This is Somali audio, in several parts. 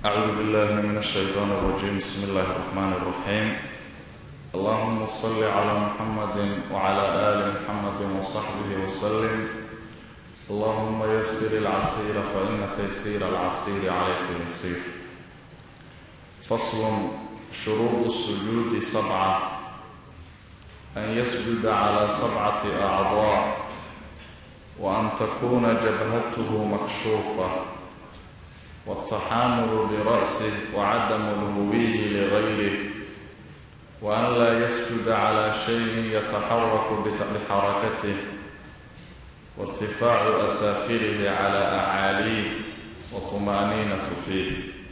أعوذ بالله من الشيطان الرجيم بسم الله الرحمن الرحيم اللهم صل على محمد وعلى آل محمد وصحبه وسلم اللهم يسر العسير فإن تيسير العسير عليك يسير فصل شروط السجود سبعة أن يسجد على سبعة أعضاء وأن تكون جبهته مكشوفة والتحامل برأسه وعدم الهوي لغيره وأن لا يسجد على شيء يتحرك بحركته وارتفاع أسافله على أعاليه وطمأنينة فيه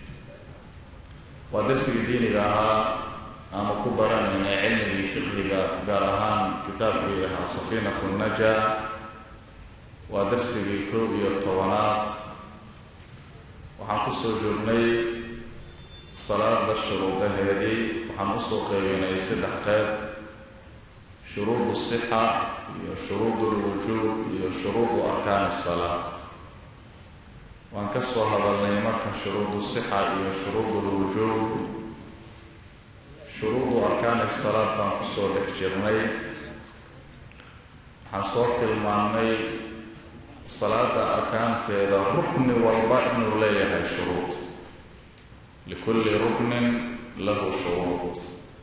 waa darsigii diiniga ahaa aanu ku baranayna cilmigii fiqhiga gaar ahaan kitaabkii ahaa safiinatu naja waa darsigii koob iyo tobanaad waxaan kusoo joognay salaada shuruudaheedii waxaan usoo qeybeynay saddex qeyb shuruudu sixa iyo shuruudu lwujuub iyo shuruudu arkaani salaa waan ka soo hadalnay marka shuruudu sixa iyo shuruudu lwujuub shuruudu arkaani salaad baan kusoo dhex jirnay waxaan soo tilmaamnay salaada arkaanteeda rukni walba inuu leeyahay shuruud likulli ruknin lahu shuruud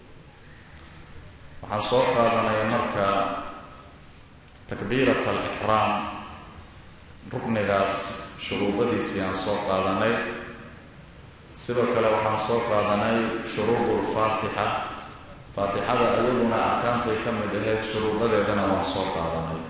waxaan soo qaadanay marka takbiirat alixraam ruknigaas shuruudadiisii aan soo qaadanay sidoo kale waxaan soo qaadanay shuruudu lfaatixa faatixada ayaduna arkaantay ka mid ahayd shuruudadeedana waan soo qaadanay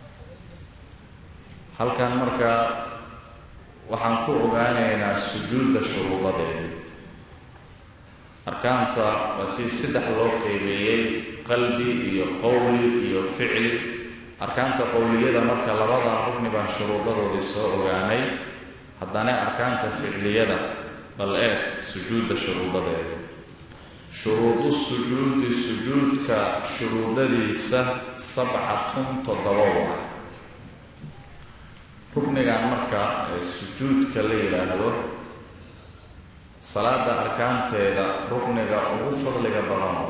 halkan marka waxaan ku ogaanaynaa sujuudda shuruudadeedii arkaanta waa tii saddex loo qeybeeyey qalbi iyo qowli iyo ficli arkaanta qowliyada marka labada rugni baan shuruudadoodii soo ogaanay haddana arkaanta ficliyada bal eeg sujuudda shuruudadeeda shuruudu sujuudi sujuudka shuruudadiisa sabcatun toddoba waa rugnigan marka ee sujuudka la yidhaahdo salaada arkaanteeda rugniga ugu fadliga badano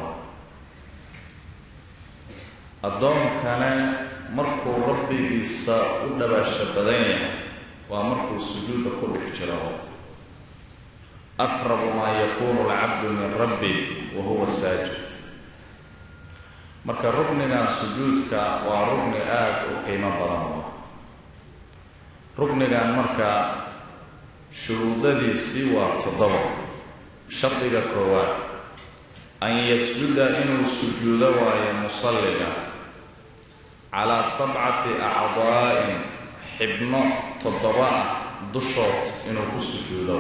addoonkane markuu rabbigiisa u dhabaasha badan yahay waa markuu sujuudda ku dhex jiro aqrabu maa yakuunu alcabdu min rabbi wa huwa saajid marka rugnigan sujuudka waa rugni aada u qiimo badan rugnigan marka shuruudadiisii waa toddoba shardiga koowaad an yasjuda inuu sujuudo waayo musalliga calaa sabcati acdaa'in xibno toddoba ah dushood inuu ku sujuudo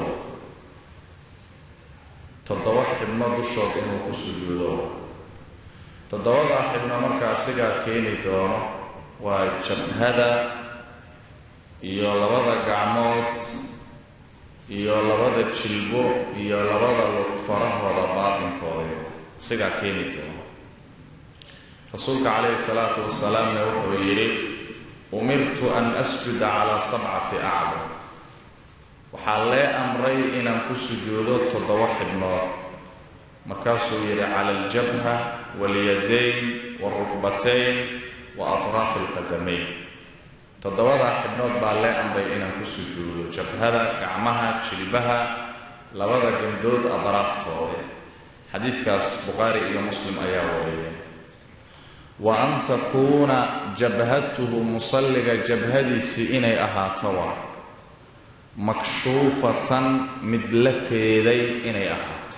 toddoba xibno dushood inuu ku sujuudo toddobadaa xibno markaa sigaa keeni doono waa jabhada iyo labada gacmood iyo labada jilbo iyo labada lug farahooda baatinkooda sigaa keeni doono rasuulka calayhi salaatu wasalaamna wuxuu yidhi umirtu an asjuda calaa sabcati acdam waxaa lee amray inaan ku sujuudo toddoba xibnood markaasuu yidhi cala aljabha walyadayn waalrukbatayn wa atraafi alqadamayn toddobadaa xibnood baa lee amray inaan ku sujuudo jabhada gacmaha jilbaha labada gandood adaraaftooda xadiidkaas bukhaari iyo muslim ayaa wariyay wa an takuuna jabhatuhu musalliga jabhadiisii inay ahaato waa makshuufatan mid la feeday inay ahaato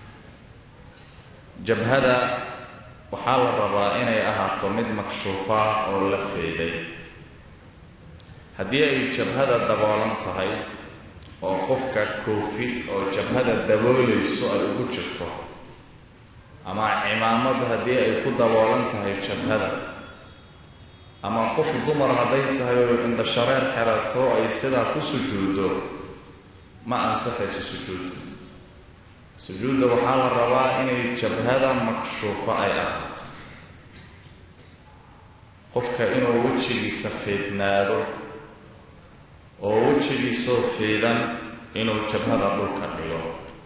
jabhada waxaa la rabaa inay ahaato mid makshuufa oo la feeday haddii ay jabhada daboolan tahay oo qofka koofi oo jabhada daboolayso ay ugu jirto ama cimaamad haddii ay ku daboolan tahay jabhada ama qof dumar hadday tahay oo indhashareer xerato ay sidaa ku sujuuddo ma ansaxayso sujuudda sujuudda waxaa la rabaa inay jabhada makshuufo ay ahaato qofka inuu wejigiisa feednaado oo wejigiisoo feedan inuu jabhada dhulka dhigo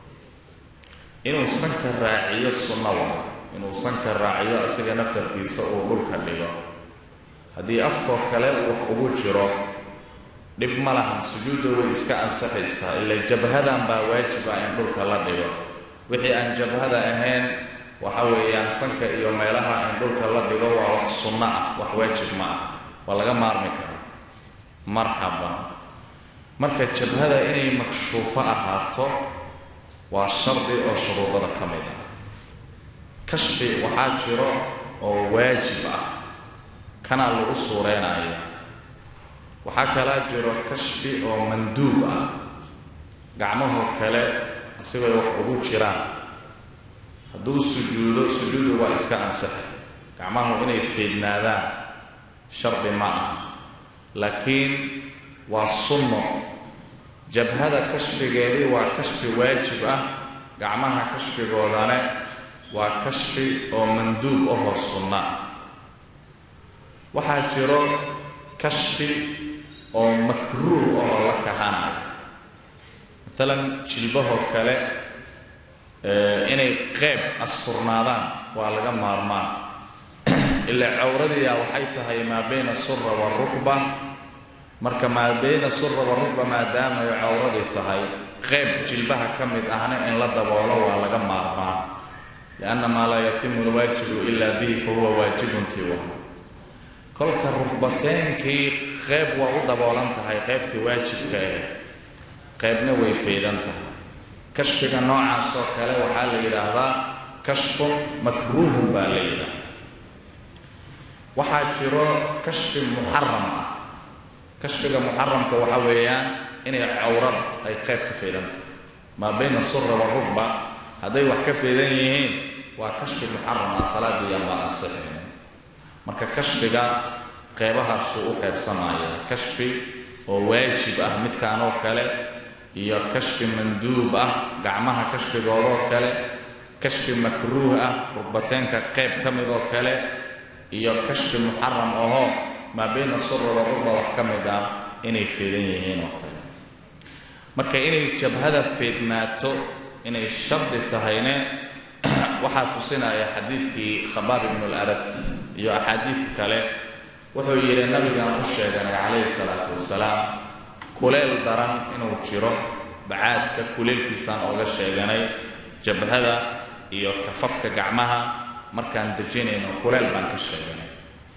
inuu sanka raaciyo sunnada inuu sanka raaciyo isaga naftarkiisa uu dhulka dhigo haddii afkoo kale wax ugu jiro dhib ma lahan sujuudda way iska ansaxaysaa ila jabhadan baa waajiba in dhulka la dhigo wixii aan jabhada ahayn waxa weeyaan sanka iyo meelaha in dhulka la dhigo waa wax sunno ah wax waajib ma ah waa laga maarmi karaa marxaban marka jabhada inay makshuufo ahaato waa shardi oo shuruudada ka mid ah kashfi waxaa jiro oo waajib ah kanaa lagu suureynayo waxaa kalaa jiro kashfi oo manduub ah gacmahoo kale asigoo wax ugu jiraan hadduu sujuudo sujuudu waa iska ansaxay gacmahu inay feednaadaan shardi ma ah laakiin waa sunno jabhada kashfigeedii waa kashfi waajib ah gacmaha kashfigoodane waa kashfi oo manduub ahoo sunno ah waxaa jiro kashfi oo makruuh ahoo la kahanayo maalan jilbahoo kale inay qeyb asturnaadaan waa laga maarmaan ilaa cawradiia waxay tahay maa bayna sura waarukba marka maa bayna sura waarukba maadaamaay cawradii tahay qeyb jilbaha ka mid ahna in la daboolo waa laga maarmaan lianna maa laa yatimu lwaajibu ila bihi fahuwa waajibun tiwa kolka rukbateenkii qeyb waa u daboolan tahay qeybtii waajibka ah qeybna way faydan tahay kashfiga noocaas oo kale waxaa la yidhaahdaa kashfun makruuhun baa la yidhaahda waxaa jiro kashfi muxaram ah kashfiga muxaramka waxaa weeyaan inay cawrada ay qeyb ka faydan tahay maa bayna sura waarugba hadday wax ka faydan yihiin waa kashfi muxaram ah salaadiiyan baa ansixin marka kashfiga qeybahaasuu u qaybsamaya kashfi oo waajib ah midkaan oo kale iyo kashfi manduub ah gacmaha kashfigoodoo kale kashfi makruuh ah rugbateenka qeyb ka mid oo kale iyo kashfi muxaram ahoo maa bayna sura warugba wax ka mid ah inay feedan yihiin oo kale marka inay jabhada feednaato inay shardi tahayne waxaa tusinaya xadiidkii khabaab ibnu larad iyo axaadiid kale wuxuu yidhi nabigaan u sheeganay calayhi salaatu wasalaam kuleel daran inuu jiro bacaadka kuleelkiisaan ooga sheeganay jabhada iyo kafafka gacmaha markaan dejinayno kuleel baan ka sheeganay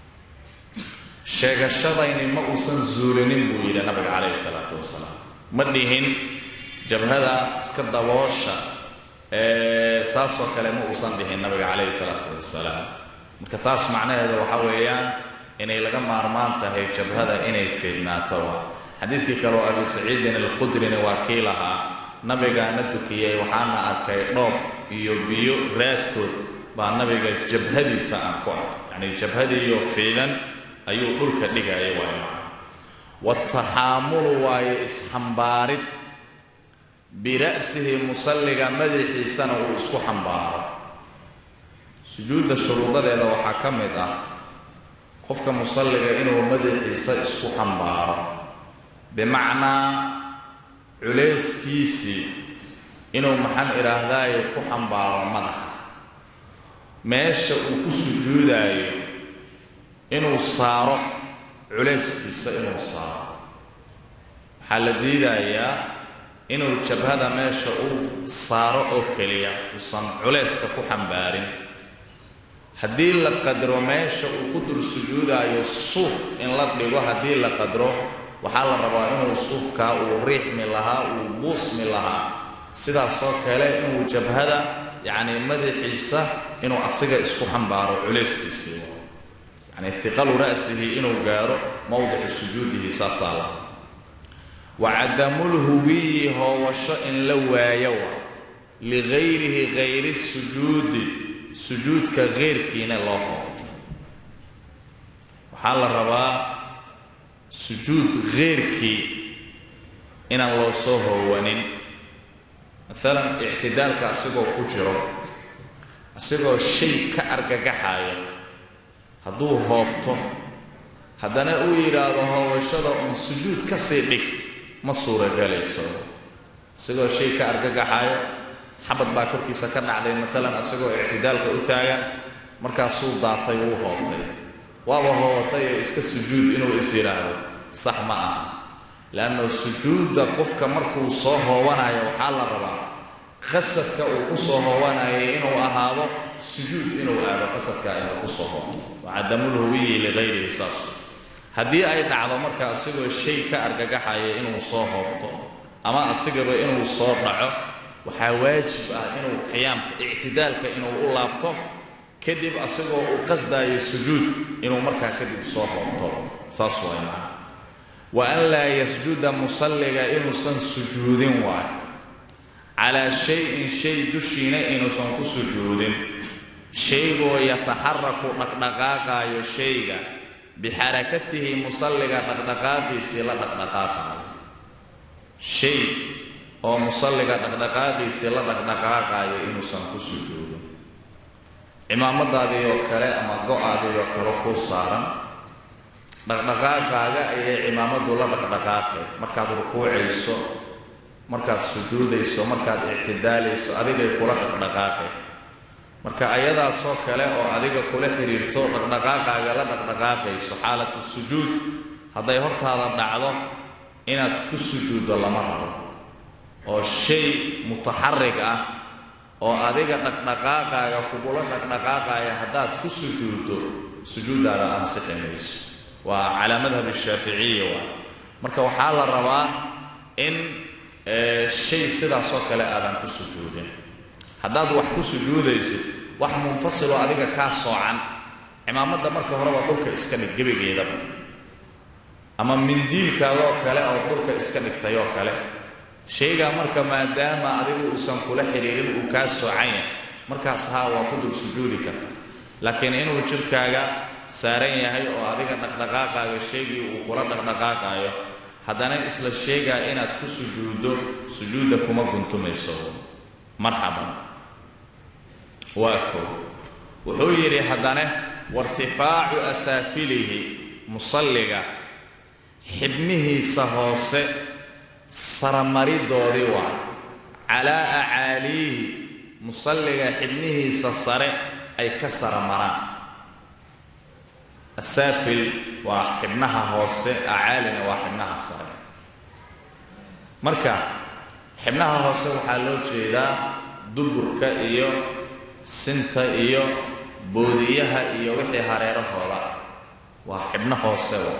sheegashadayni ma uusan zuulinin buu yidhi nabiga calayhi salaatu wasalaam ma dhihin jabhada iska daboosha saasoo kale ma uusan dhihin nabiga calayhi salaatu wasalaam marka taas macnaheeda waxaa weeyaan inay laga maarmaan tahay jabhada inay feednaato xadiidkii kale oo abi saciidin alkhudrina waa kii lahaa nabigaana tukiyey waxaana arkay dhoob iyo biyo raadkood baa nabiga jabhadiisa aan ku arkay yacnii jabhadiiyo feedan ayuu dhulka dhigaya waayo wataxaamulu waayo isxambaarid bira'sihi musalliga madaxiisana uu isku xambaaro sujuudda shuruudadeeda waxaa ka mid ah qofka musalliga inuu madaxiisa isku xambaaro bimacnaa culayskiisii inuu maxaan idhaahdaayo ku xambaaro madaxa meesha uu ku sujuudaayo inuu saaro culayskiisa inuu saaro waxaa la diidayaa inuu jabhada meesha uu saaro oo keliya uusan culayska ku xambaarin haddii la qadro meesha uu ku dul sujuudaayo suuf in la dhigo haddii la qadro waxaa la rabaa inuu suufkaa uu riixmi lahaa uu buusmi lahaa sidaasoo kale inuu jabhada yacni madaxiisa inuu asiga isku xambaaro culayskiisii yacni hiqalu ra'sihi inuu gaaro mowdicu sujuudihi saasaa la wa cadamulhuwiyi hoowasho in la waayo wa ligayrihi gayri sujuudi sujuudka keyrkiina loo hoobto waxaa la rabaa sujuud keyrkii inaan loo soo hoowanin maalan ictidaalka asigoo ku jiro asigoo shay ka argagaxaya hadduu hoobto haddana uu yidhaahdo hoobashada uun sujuud ka sii dhig ma suuragelayso isagoo shay ka argagaxayo xabad baa korkiisa ka dhacday maalan isagoo ictidaalka u taagan markaasuu daatay wuu hoobtay waaba hoobatay ee iska sujuud inuu is yidhaahdo sax ma aha leanna sujuudda qofka markuu soo hoobanayo waxaa la rabaa qasadka uu ku soo hoobanayay inuu ahaado sujuud inuu aado qasadkaa inuu ku soo hoobto wacadamulhuwiyi ligayrihi saas haddii ay dhacdo marka isagoo shay ka argagaxaya inuu soo hoobto ama asigaba inuu soo dhaco waxaa waajib ah inuu qiyaamka ictidaalka inuu u laabto kadib asagoo uu qasdaayo sujuud inuu markaa kadib soo hoobto saas waay maa wa an laa yasjuda musalliga inuusan sujuudin waayo calaa shay-in shay dushiina inuusan ku sujuudin shaygoo yataxaraku dhaqdhaqaaqaayo shayga bixarakatihi musalliga dhaqdhaqaaqiisii la dhaqdhaqaaqaayo shay oo musalliga dhaqdhaqaaqiisii la dhaqdhaqaaqaayo inuusan ku sujuudin cimaamadaadii oo kale ama go-aadii oo kale ku saaran dhaqdhaqaaqaaga ayay cimaamadu la dhaqdhaqaaqay markaad rukuucayso markaad sujuudayso markaad ictidaalayso adigay kula dhaqdhaqaaqay marka ayadaasoo kale oo adiga kula xidhiirto dhaqdhaqaaqaaga la dhaqdhaqaaqayso xaalatu sujuud hadday hortaada dhacdo inaad ku sujuuddo lama rabo oo shay mutaxarig ah oo adiga dhaqdhaqaaqaaga kugula dhaqdhaqaaqaya haddaad ku sujuuddo sujuuddaada ansixi mayso waa calaa madhab shaaficiya waa marka waxaa la rabaa in shay sidaasoo kale aadan ku sujuudin haddaad wax ku sujuudaysid wax munfasiloo adiga kaa soocan cimaamadda marka horeba dhulka iska dhig gebigeedaba ama mindiilkaagoo kale oo dhulka iska dhigtay oo kale shaygaa marka maadaama adigu uusan kula xidhiirin uu kaa soocan yahay markaas haa waa ku dul sujuudi karta laakiin inuu jidhkaaga saaran yahay oo adiga dhaqdhaqaaqaaga shaygii uu kula dhaqdhaqaaqaayo haddana isla sheegaa inaad ku sujuuddo sujuudda kuma guntumayso marxaban waa koo wuxuu yidhi haddana wairtifaacu asaafilihi musalliga xibnihiisa hoose saramaridoodii waa calaa acaaliihi musalliga xibnihiisa sare ay ka saramaraan asaafil waa xibnaha hoose acaalina waa xibnaha sare marka xibnaha hoose waxaa loo jeedaa duburka iyo sinta iyo boodiyaha iyo wixii hareerahooda waa xibno hoose wa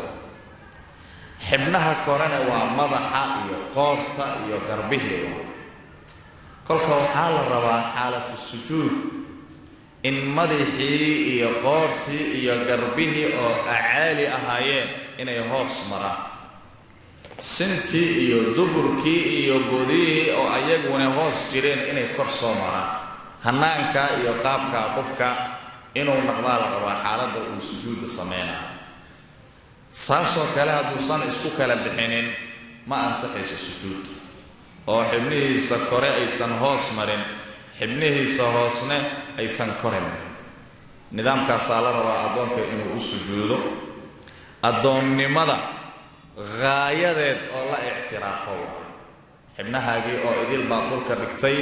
xibnaha korena waa madaxa iyo qoorta iyo garbihii wa kolka waxaa la rabaa xaalatu sujuud in madaxii iyo qoortii iyo garbihii oo acaali ahaayeen inay hoos maraan sintii iyo duburkii iyo boodiyihii oo ayaguna hoos jireen inay kor soo maraan hanaankaa iyo qaabkaa qofka inuu naqdaa la rabaa xaaladda uu sujuudda samaynayo saasoo kale hadduusan isku kala bixinin ma ansaxayso sujuud oo xibnihiisa kore aysan hoos marin xibnihiisa hoosne aysan kore marin nidaamkaasaa la rabaa addoonka inuu u sujuudo addoonnimada haayadeed oo la ictiraafo xibnahaagii oo idil baad dhulka dhigtay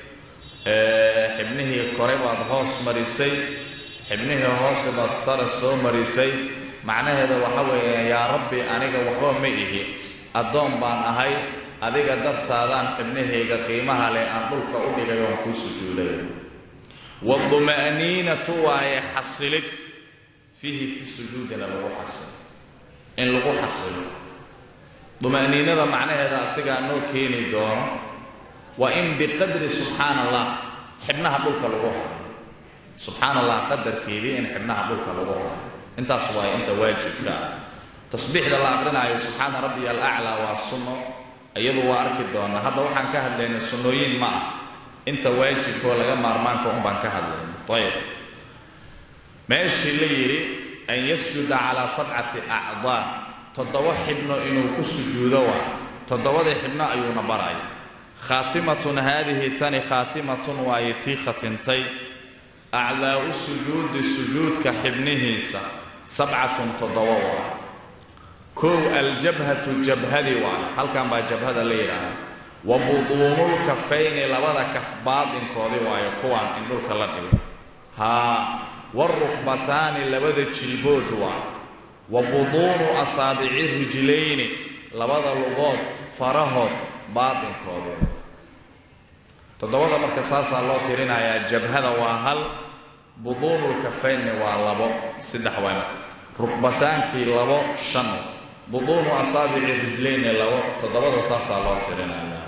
xibnihii kore baad hoos marisay xibnihii hoose baad sare soo marisay macnaheeda waxa weeye yaa rabbi aniga waxba ma ihi addoon baan ahay adiga dartaadaan xibnahayga qiimaha leh aan dhulka u dhigay oon kuu sujuuday waduma'niinatu waaye xasilid fiihi fi sujuudina lagu xasilo in lagu xasilo duma'niinada macnaheeda asigaa noo keeni doono waa in biqadri subxaana allah xibnaha dhulka lagu hayo subxaana allah qadarkeedii in xibnaha dhulka lagu hayo intaas waaye inta waajibka ah tasbiixda la aqrinaayo subxaana rabbiya alaclaa waa sunno iyadu waa arki doonaa hadda waxaan ka hadlaynay sunnooyin ma ah inta waajibkoo laga maarmaanka un baan ka hadlaynay ayib meeshii la yidhi an yasjuda calaa sabcati acdaa toddoba xibno inuu ku sujuudo waa toddobadii xibno ayuuna baraya khaatimatun haadihi tani khaatimatun waaye tii khatintay acdaa'u sujuudi sujuudka xibnihiisa sabcatun toddoba waa kow aljabhatu jabhadii waa halkan baa jabhada la yidhaahda wa buduunulkafayni labada kaf baadinkoodii waayo kuwaan in dhulka la dhigo haa warukbataani labada jilbood waa wa buduunu asaabici rijlayni labada lugood farahood baadinkoodii toddobada marka saasaa loo tirinayaa jabhada waa hal buduunulkafaynni waa labo saddex waana rukbataankii labo shan buduunu asaabici rijlayni labo toddobada saasaa loo tirinayaa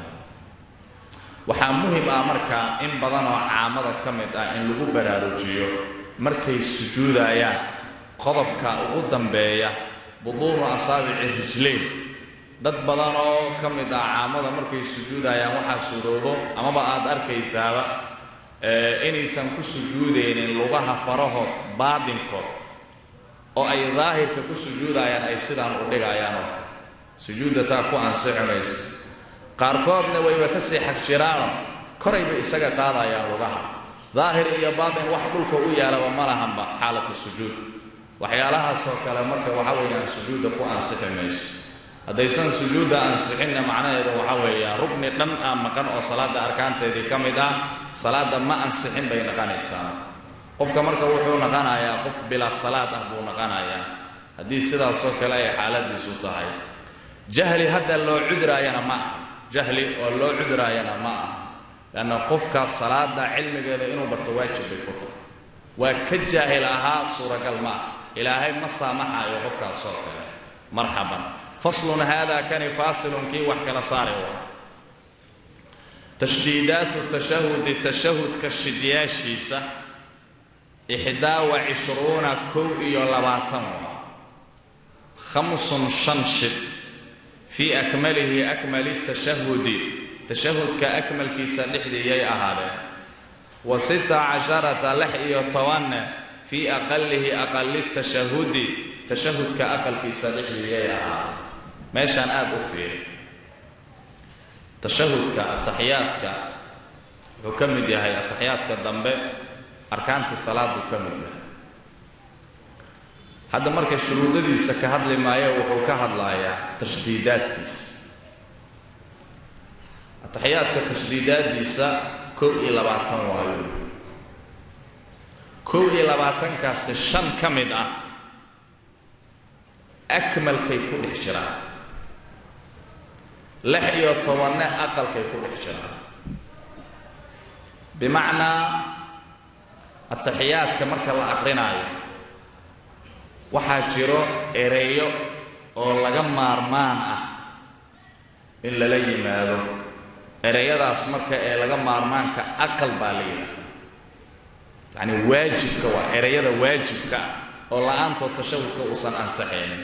waxaa muhim ah marka in badan oo caamada ka mid ah in lagu baraarujiyo markay sujuudayaan qodobka ugu dambeeya buduunu asaabici rijlayn dad badan oo ka mid ah caamada markay sujuudayaan waxaa suroobo amaba aad arkaysaaba inaysan ku sujuudaynin lugaha farahood baadinkood oo ay daahirka ku sujuudayaan ay sidaan u dhigayaan oo kale sujuudda taa ku ansixi mayso qaarkoodna wayba ka sii xag jiraano korayba isaga qaadayaan lugaha daahir iyo baatin wax dhulka u yaalaba ma lahanba xaalatu sujuud waxyaalahaasoo kale marka waxa weeyaan sujuudda ku ansixi mayso haddaysan sujuudda ansixinna macnaheedu waxa weeyaan rugni dhan ah maqan oo salaadda arkaanteedii ka mid ah salaadda ma ansixin bay naqanaysaa qofka marka wuxuu naqanayaa qof bilaa salaad ah buu naqanayaa haddii sidaasoo kale ay xaaladiisu tahay jahli hadda loo cudraayana ma ah jahli oo loo cudraayana ma ah leanna qofka salaada cilmigeeda inuu barto waajib bay ku tahay waa ka jaahil ahaa suuragal ma ah ilaahay ma saamaxayo qofkaasoo kale marxaban faslun haadaa kani faasilun kii wax kala saari waa tashdiidaatu tashahudi tashahudka shidyaashiisa ixdaa wa cishruuna kow iyo labaatan waa khamsun shan shid fii akmalihi akmali tashahudi tashahudka akmalkiisa dhexdii yay ahaadeen wa sita casharata lix iyo tobanne fii aqalihi aqali tashahudi tashahudka aqalkiisa dhexdii yay ahaadeen meeshaan aada u fiiri tashahudka ataxiyaadka wuxuu ka mid yahay ataxiyaadka dambe arkaantii salaaduu ka mid yahay hadda marka shuruudadiisa ka hadli maayo wuxuu ka hadlayaa tashdiidaadkiisa ataxiyaadka tashdiidaadiisa kow iyo labaatan waayo kow iyo labaatankaasi shan ka mid ah akmalkay ku dhex jiraan lix iyo tobanne aqalkay ku dhex jiraan bimacnaa ataxiyaadka marka la akrinaayo waxaa jiro ereyo oo laga maarmaan ah in lala yimaado ereyadaas marka ee laga maarmaanka aqal baa la yidhaahda yacni waajibka waa ereyada waajibka ah oo la-aantood tashahudka uusan ansaxaynin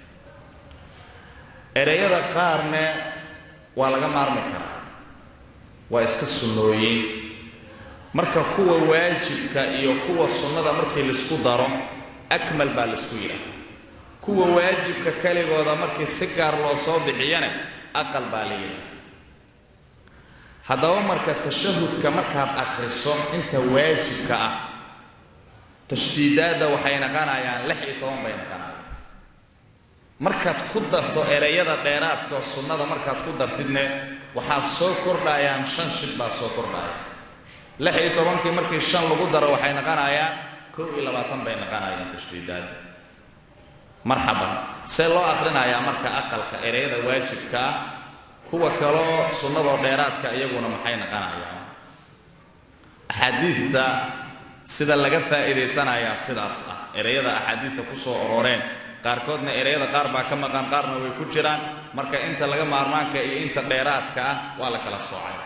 ereyada qaarne waa laga maarmi karaa waa iska sunnooyin marka kuwa waajibka iyo kuwa sunnada markii laisku daro akmal baa laisku yidhaha kuwa waajibka keligooda markii si gaar loo soo bixiyana aqal baa la yidhaha haddaba marka tashahudka markaad akhriso inta waajibka ah tashdiidaadda waxay naqanayaan lix iyo toban bay naqanayaan markaad ku darto ereyada dheeraadkaoo sunnada markaad ku dartidne waxaa soo kordhayaan shan shid baa soo kordhaya lix iyo tobankii markii shan lagu daro waxay naqanayaan kow iyo labaatan bay naqanayaan tashdiidaadda marxaban see loo akrinayaa marka aqalka ereyada waajibka ah kuwa kaloo sunnadoo dheeraadka iyaguna maxay naqanayaan axaadiidta sida laga faa'iidaysanayaa sidaas ah ereyada axaadiidta ku soo ororeen qaarkoodna ereyada qaar baa ka maqan qaarna way ku jiraan marka inta laga maarmaanka iyo inta dheeraadka ah waa la kala soocay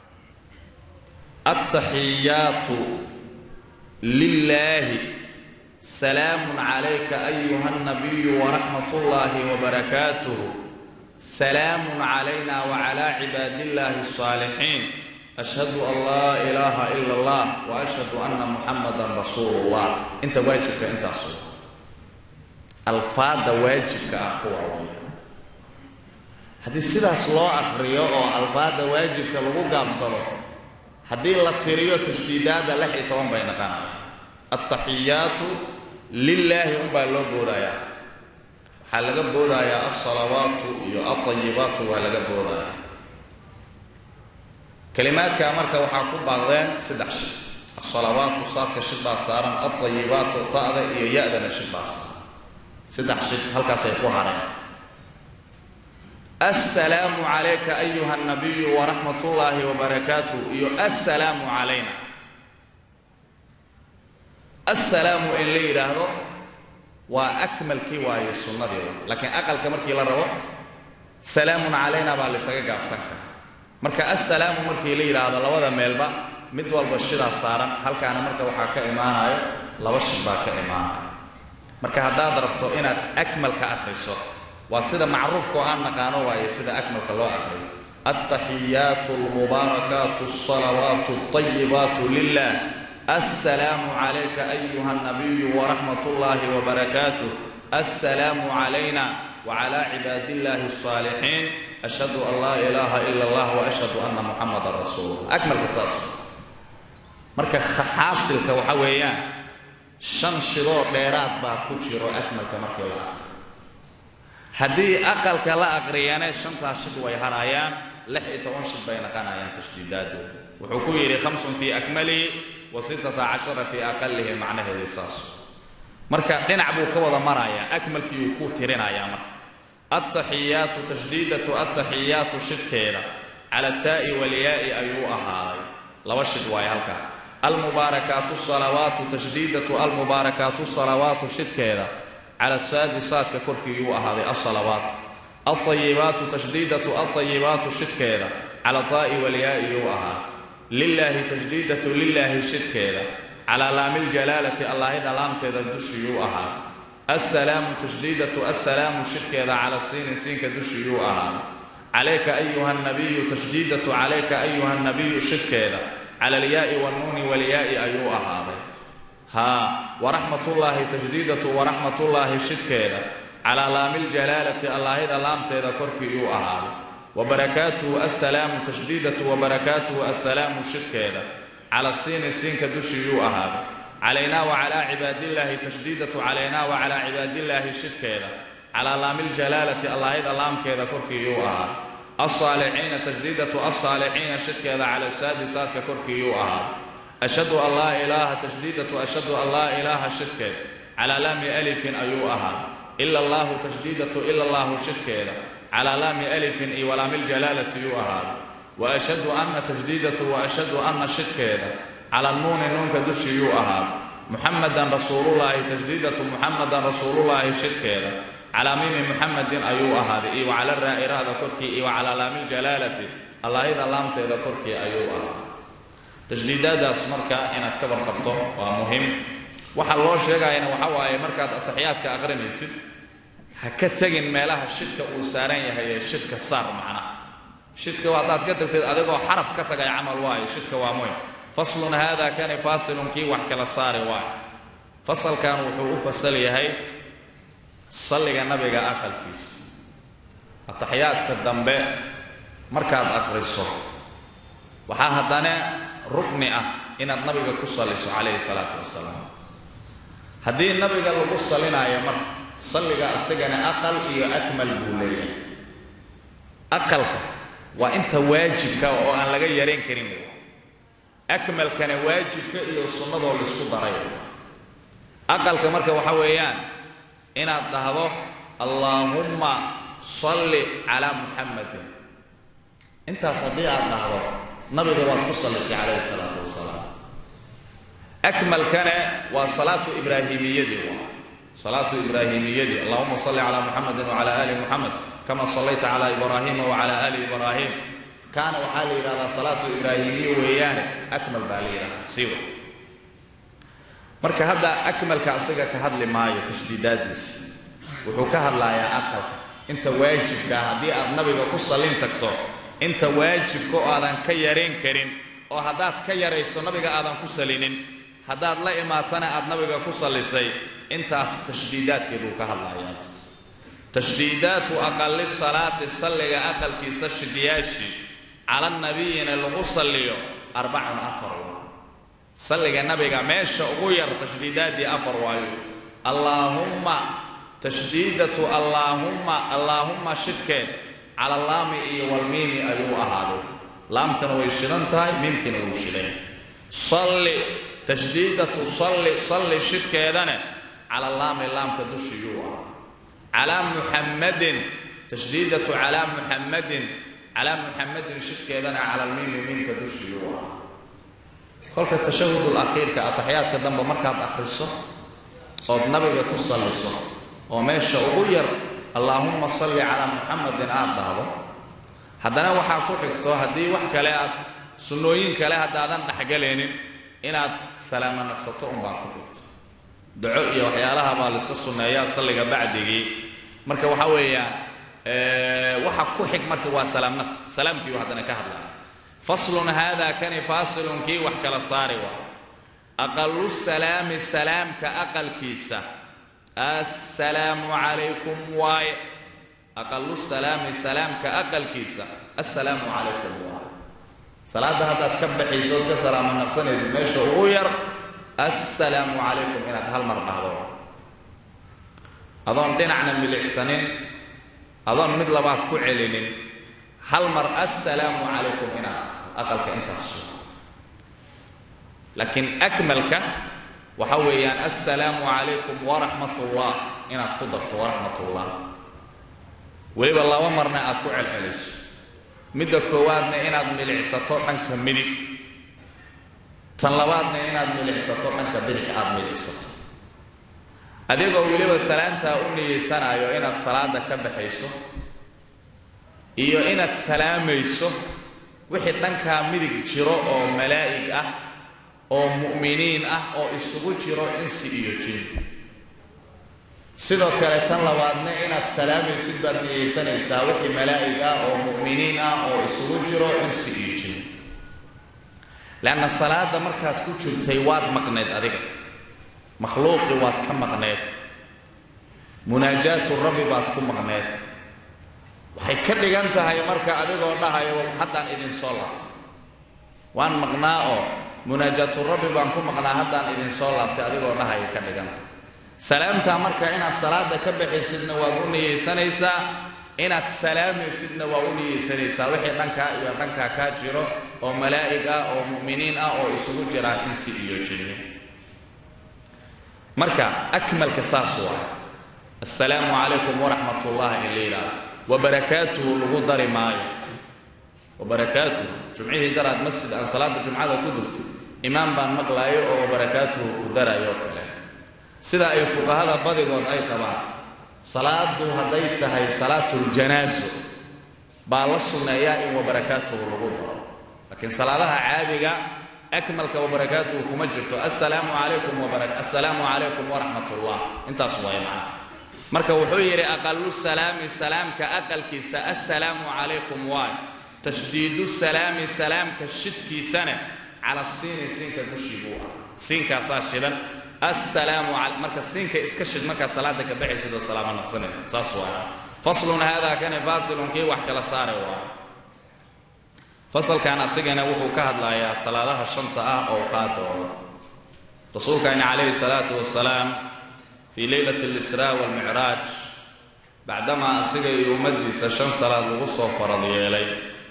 altaxiyaatu lilaahi salaamun calayka ayuha nabiyu waraxmat ullaahi wabarakaatuh salaamun calayna wacalaa cibaadillaahi alsaalixiin ashhadu an laa ilaaha ila allah wa ashhadu anna muxamadan rasuulu llah inta waajibka intaasu alfaadda waajibka ah kuwa weya haddii sidaas loo akriyo oo alfaadda waajibka lagu gaabsado haddii la tiriyo tashdiidaadda lix iyo toban bay naqanaya altaxiyaatu lilaahi unbaa loo boodayaa waxaa laga boodayaa alsalawaatu iyo alطayibaatu waa laga boodaya kelimaadkaa marka waxaa ku baaqdeen saddex shid asalawaatu saadka shid baa saaran alطayibaatu ta'da iyo ya-dana shid baa saaran saddex shid halkaasay ku hareen assalaamu calayka ayuha nabiyu waraxmat ullaahi wabarakaatuh iyo assalaamu calayna assalaamu in la yidhaahdo waa akmalkii waaye sunnadii laakiin aqalka markii la rabo salaamun calayna baa laysaga gaabsan kara marka assalaamu markii la yidhaahdo labada meelba mid walba shidaa saaran halkaana marka waxaa ka imaanayo laba shid baa ka imaanaya marka haddaad rabto inaad akmalka akhriso waa sida macruufka oo aan naqaano waaye sida akmalka loo akhriyo altaxiyaatu almubaarakaatu alsalawaatu alطayibaatu lilah assalaamu calayka ayuha nabiyu waraxmat ullaahi wabarakaatuh assalaamu calayna wclى cibaad illaahi الصaalixiin ashhadu an laa ilaaha ila اllah waashhadu ana muxamadan rasuul akmalka saas marka xaasilka waxa weeyaan shan shidoo dheeraad baa ku jiro akmalka markii la aqriyo haddii aqalka la aqriyane shantaas shid way harayaan lix iyo toban shid bay naqanayaan tashdiidaadooda wuxuu ku yidhi hamsun fii akmalihi wa sittata cashara fii aqalihi macnaheedii saas marka dhinac buu ka wada marayaa akmalkii uu ku tirinayaa marka altaxiyaatu tashdiidatu altaxiyaatu shidkeeda cala taa'i walyaa'i ayuu ahaaday laba shid waaye halkaa almubaarakaatu salawaatu tashdiidatu almubaarakaatu salawaatu shidkeeda cala saadi saadka korkiiyuu ahaaday alsalawaat alطayibaatu tashdiidatu alطayibaatu shidkeeda cala taa'i walyaa'i yuu ahaaday lilaahi tashdiidatu lilaahi shidkeeda calaa laamiiljalaalati allaahida laamteeda dushiyuu ahaa assalaamu tashdiidatu assalaamu shidkeeda cala siini siinka dushiyuu ahaa calayka ayuha nabiyu tashdiidatu calayka ayuha nabiyu shidkeeda cala alyaa'i wannuuni walyaa'i ayuu ahaaday haa waraxmatullaahi tashdiidatu waraxmatullaahi shidkeeda calaa laamiiljalaalati allaahida laamteeda korkiiyuu ahaaday wabarakaatuhu assalaamu tashdiidatu wabarakaatuhu assalaamu shidkeeda cala siini siinka dushiyuu ahaaday calaynaa wacalaa cibaadillaahi tashdiidatu calaynaa wacalaa cibaadillaahi shidkeeda calaa laamiiljalaalati allaahida laamkeeda korkiiyuu ahaaday alsaalixiina tashdiidatu alsaalixiina shidkeeda cala saadi saadka korkiiyuu ahaaday ashhadu an laa ilaaha tashdiidatu ashhadu an laa ilaaha shidkeeda calaa laami alifin ayuu ahaaday ila allaahu tashdiidatu ila allaahu shidkeeda calaa laami alifin iyo walaamiiljalaalati yuu ahaaday waashhadu anna tashdiidatu waashhadu anna shidkeeda cala nuuni nuunka dushiyuu ahaa muxamadan rasuulullaahi tashdiidatu muxamadan rasuulullaahi shidkeeda calaa miimi muxamadin ayuu ahaaday iyo wacala raa'iraada korkii iyo wacalaa laamiiljalaalati allaahida laamteeda korkii ayuu ahaa tashdiidaadaas marka inaad ka warqabto waa muhim waxa loo sheegayana waxa waaye markaad ataxiyaadka aqrinaysid ha ka tegin meelaha shidka uu saaran yahay ee shidka saar macnaha shidka haddaad ka tagtid adigoo xaraf ka tagay camal waayo shidka waa muhim faslun haada kani faasilun kii wax kala saari waayo fasalkan wuxuu u fasal yahay salliga nabiga aqalkiisa ataxiyaadka dambe markaad aqriso waxaa haddana rukni ah inaad nabiga ku salliso calayhi salaatu wasalaam haddii nabiga lagu sallinaayo marka salliga isagana aqal iyo akmal buu leeyahay aqalka waa inta waajibka oo aan laga yarayn karin akmalkana waajibka iyo sunnadoo laisku daray aqalka marka waxa weeyaan inaad dhahdo allaahumma salli calaa muxammadin intaas haddii aad dhahdo nabiga waad ku sallisay calayhi salaatu wasalaam akmalkana waa salaatu ibraahimiyadii waa salaatu ibraahimiyadii allahuma salli calaa muxamadin wacala aali muxamed kama sallayta calaa ibraahiima wacala aali ibraahim kaana waxaa la yidhahdaa salaatu ibraahimiya weeyaane akmal baa la yidhahdaa siwa marka hadda akmalka asaga ka hadli maayo tashdiidaadiisa wuxuu ka hadlayaa aqalka inta waajibkaa haddii aad nabiga ku sallin tagto inta waajibka oo aadan ka yarayn karin oo haddaad ka yarayso nabiga aadan ku salinin haddaad la imaatana aad nabiga ku sallisay intaas tashdiidaadkeeduu ka hadlayaa tashdiidaatu aqali salaati salliga aqalkiisa shidiyaashi cala nabiyina lagu salliyo arbacun afar waa salliga nabiga meesha ugu yar tashdiidaaddii afar waayo allaahumma tashdiidatu allaahumma allaahumma shidkeed cala laami iyo walmiimi ayuu ahaaday laamtana way shidan tahay miimkiina wuu shidan salli tashdiidatu salli salli shidkeedana cala laami laamka dushiyuu ah calaa muxammadin tashdiidatu calaa muxammadin calaa muxammadin shidkeedana cala lmiimi miimka dushiyuu ah kolka tashahudul akhiirka ataxyaadka dambe markaad akhriso ood nabiga ku salliso oo meesha ugu yar allaahumma salli calaa muxamadin aad dhahdo haddana waxaa ku xigto haddii wax kale aad sunnooyin kale haddaadan dhexgalaynin inaad salaamo naqsato unbaa ku xigto daco iyo waxyaalaha baa layska sunneeyaa salliga bacdigii marka waxaa weeyaan waxa ku xig marka waa salaam naqs salaamkiiu haddana ka hadlaya faslun haadaa kani faasilun kii wax kala saari waa aqalu salaami salaamka aqalkiisa assalaamu calaykum waaye aqalu salaami salaamka aqalkiisa assalaamu calaykum waaye salaadda haddaad ka baxayso ood ka salaamo naqsanaysid meesha ugu yar assalaamu calaykum inaad hal mar dhahdo adoon dhinacna milicsanin adoon mid labaad ku celinin hal mar assalaamu calaykum inaad aqalka intaas laakiin akmalka waxa weeyaan assalaamu calaykum waraxmat ullah inaad ku darto waraxmat ullah weliba laba marna aad ku celceliso midda koowaadna inaad milicsato dhanka midig tan labaadna inaad milicsato dhanka bidix aad milicsato adigoo weliba salaantaa u niyeysanayo inaad salaada ka baxayso iyo inaad salaamayso wixii dhankaa midig jiro oo malaa'ig ah oo mu'miniin ah oo isugu jiro insi iyo jin sidoo kale tan labaadna inaad salaamaysid baad niyeysanaysaa wixii malaa'ig ah oo mu'miniin ah oo isugu jiro insi iyo jin leanna salaada markaad ku jirtay waad maqneed adiga makhluuqii waad ka maqneed munaajaatu rabbi baad ku maqneed waxay ka dhigan tahay marka adigoo dhahayo haddaan idin soo laabtay waan maqnaa oo munaajaatu rabbi baan ku maqnaa haddaan idin soo laabtay adigoo dhahayo ka dhigan tahay salaamtaa marka inaad salaada ka baxaysidna waad u niyeysanaysaa inaad salaamaysidna waa u niyeysanaysaa wixii dhankaa iyo dhankaa kaa jiro oo malaa'ig ah oo mu'miniin ah oo isugu jiraan insi iyo jinni marka akmalka saas waa assalaamu calaykum waraxmat ullahi in la yidhaahdo wabarakaatuhu lagu dari maayo wabarakaatuhu jumcihii daraad masjid aan salaada jumcada ku dugtay imaam baan maqlaayo oo wabarakaatuhu ku darayo oo kale sida ay fuqahada badigood ay qabaan salaadu hadday tahay salaatuljanaaso baa la sunneeyaa in wabarakaatuhu lagu daro laakiin salaadaha caadiga akmalka wabarakaatuhu kuma jirto assalaamu calaykum assalaamu calaykum waraxmat ullah intaas waay macnaha marka wuxuu yidhi aqalu salaami salaamka aqalkiisa assalaamu calaykum waay tashdiidu salaami salaamka shidkiisana cala siini siinka dushii buu ah siinkaasaa shidan assalaamu marka siinka iska shid markaad salaada ka baxaysid oo salaamo naqsanaysa saas waay faslun haadaa kani faasilun kii wax kala saare waay fasalkan asigana wuxuu ka hadlayaa salaadaha shanta ah owqaadooda rasuulkaani calayhi salaatu wasalaam fii leylati alisraa waalmicraaj bacdamaa asiga iyo ummaddiisa shan salaad lagu soo farad yeelay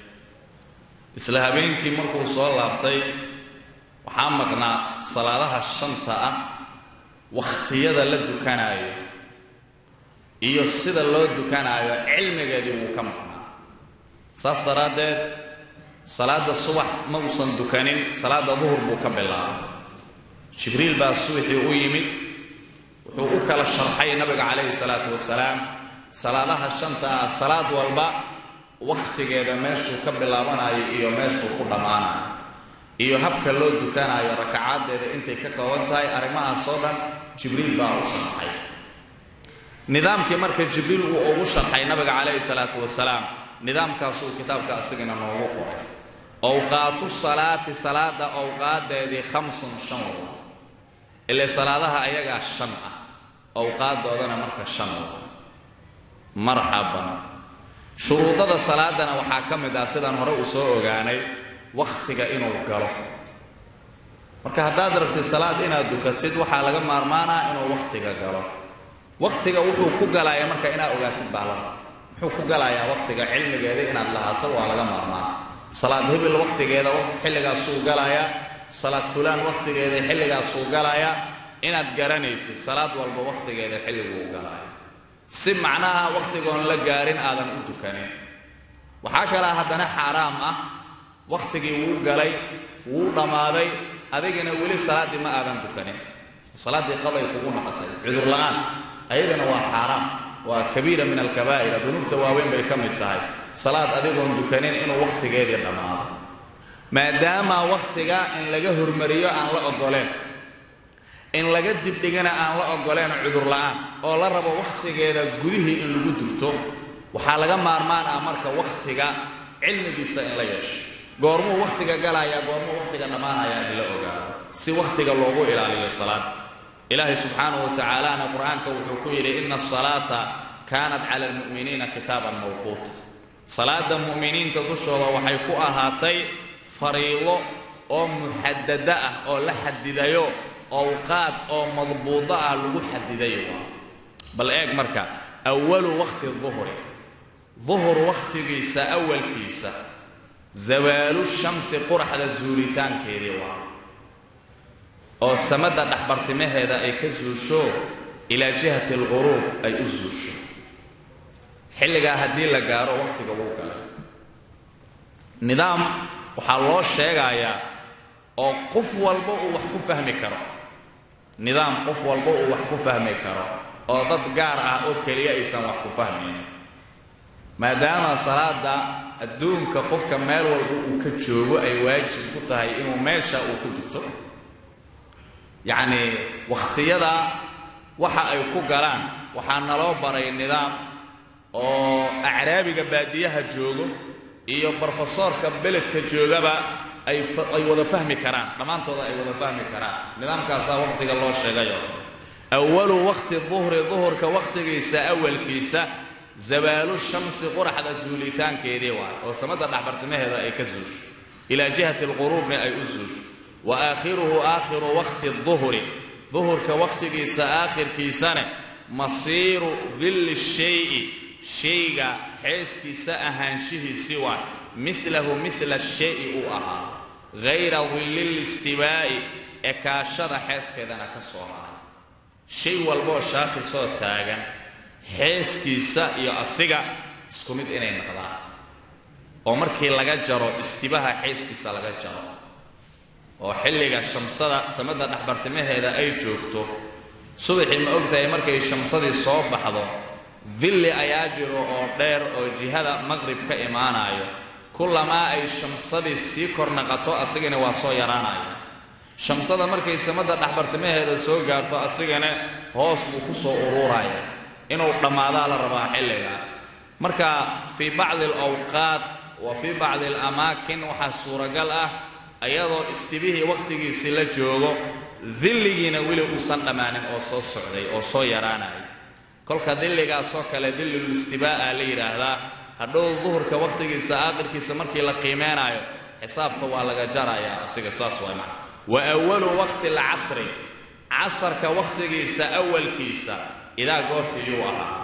isla habeenkii markuu soo laabtay waxaa maqnaa salaadaha shanta ah wakhtiyada la dukanaayo iyo sida loo dukanaayo cilmigeedii wuu ka maqnaa saas daraaddeed salaadda subax ma uusan dukanin salaadda duhur buu ka bilaabay jibriil baa subaxii u yimid wuxuu u kala sharxay nabiga calayhi salaatu wasalaam salaadaha shanta ah salaad walba wakhtigeeda meeshuu ka bilaabanayo iyo meeshuu ku dhammaanayo iyo habka loo dukanaayo rakacaaddeeda intay ka kooban tahay arrimahaas oo dhan jibriil baa u sharxay nidaamkii marka jibriil uu ugu sharxay nabiga calayhi salaatu wasalaam nidaamkaasuu kitaabka asigana noogu qoray owqaatu salaati salaada owqaadeedii khamsun shan wa ile salaadaha ayagaa shan ah owqaadoodana marka shan wa marxaban shuruudada salaadana waxaa ka mid ah sidaan hore uu soo ogaanay wakhtiga inuu galo marka haddaad rabtid salaad inaad dukatid waxaa laga maarmaanaa inuu wakhtiga galo wakhtiga wuxuu ku galaya marka inaad ogaatid baa la muxuu ku galayaa wakhtiga cilmigeeda inaad lahaato waa laga maarmaan salaad hebel wakhtigeeda xilligaasuu galayaa salaad fulaan wakhtigeeda xilligaasuu galayaa inaad garanaysid salaad walba wakhtigeeda xilliguu galaya si macnaha wakhtigoon la gaarin aadan u tukanin waxaa kalaa haddana xaaraam ah wakhtigii wuu galay wuu dhammaaday adigina weli salaaddii ma aadan tukanin salaaddii qaday kugu noqotay cudur la'aan ayadana waa xaaraam waa kabiira min alkabaa'ira dunuubta waaweyn bay ka mid tahay salaad adigoon dukanin inuu wakhtigeedii dhammaado maadaama wakhtiga in laga hormariyo aan la oggoleen in laga dibdhigana aan la oggoleen cudur la'aan oo la rabo wakhtigeeda gudihii in lagu dugto waxaa laga maarmaan ah marka wakhtiga cilmigiisa in la yeesho goormuu wakhtiga galayaa goormuu wakhtiga dhammaanayaa in la ogaado si wakhtiga loogu ilaaliyo salaada ilaahay subxaanahu wa tacaalana qur-aanka wuxuu ku yidhi ina asalaata kaanat cala almu'miniina kitaaban mawquuta salaada mu'miniinta dushooda waxay ku ahaatay fariido oo muxadada ah oo la xadidayo awqaad oo madbuudo ah lagu xadidayo bal eeg marka awalu waqti duhri duhur wakhtigiisa awalkiisa zawaalu shamsi quraxda zuulitaankeedii waa oo samada dhexbartimaheeda ay ka zuusho ilaa jihati alquruub ay u zuusho xilligaa haddii la gaaro wakhtiga wuu galay nidaam waxaa loo sheegayaa oo qof walba uu wax ku fahmi karo nidaam qof walba uu wax ku fahmi karo oo dad gaar ah oo keliya aysan wax ku fahmayn maadaama salaada adduunka qofka meel walba uu ka joogo ay waajib ku tahay inuu meesha uu ku dugto yacnii wakhtiyada waxa ay ku galaan waxaa naloo baray nidaam oo acraabiga baadiyaha joogo iyo brofesoorka beledka joogaba ay ay wada fahmi karaan dhammaantooda ay wada fahmi karaan nidaamkaasaa wakhtiga loo sheegayo awalu waqti duhri duhurka wakhtigiisa awalkiisa zawaalu shamsi quraxda suulitaankeedii waay oo samada dhexbartimaheeda ay ka zuusho ilaa jihati alquruubna ay u zuusho wa aakhiruhu aakhiru waqti duhri duhurka wakhtigiisa aakhirkiisana masiiru dilli shayi shayga xeeskiisa ahaanshihiisi waa milahu mila shayi uu ahaa hayra dilli listibaa'i ekaashada xeeskeedana ka soo haray shay walboo shaakisoo taagan xeeskiisa iyo asiga isku mid inay noqdaan oo markii laga jaro istibaha xeeskiisa laga jaro oo xilliga shamsada samada dhexbartimaheeda ay joogto subaxii ma ogtahay markay shamsadii soo baxdo dilli ayaa jiro oo dheer oo jihada maqrib ka imaanayo kullamaa ay shamsadii sii kor naqato asigana waa soo yaraanaya shamsada markay samada dhexbartimaheeda soo gaarto asigana hoos buu ku soo uruuraya inuu dhammaadaa la rabaa xilliga marka fii bacdi alawqaat wa fii bacdi alamaakin waxaa suuragal ah ayadoo istibihii wakhtigiisii la joogo dilligiina weli uusan dhammaanin oo soo socday oo soo yaraanaya kolka dilligaasoo kale dillulistibaa'a la yidhaahdaa hadhow duhurka wakhtigiisa aakhirkiisa markii la qiimeenaayo xisaabta waa laga jarayaa asiga saas waa macna wa awalu waqti alcasri casarka wakhtigiisa awalkiisa idaa goortiiyuu ahaa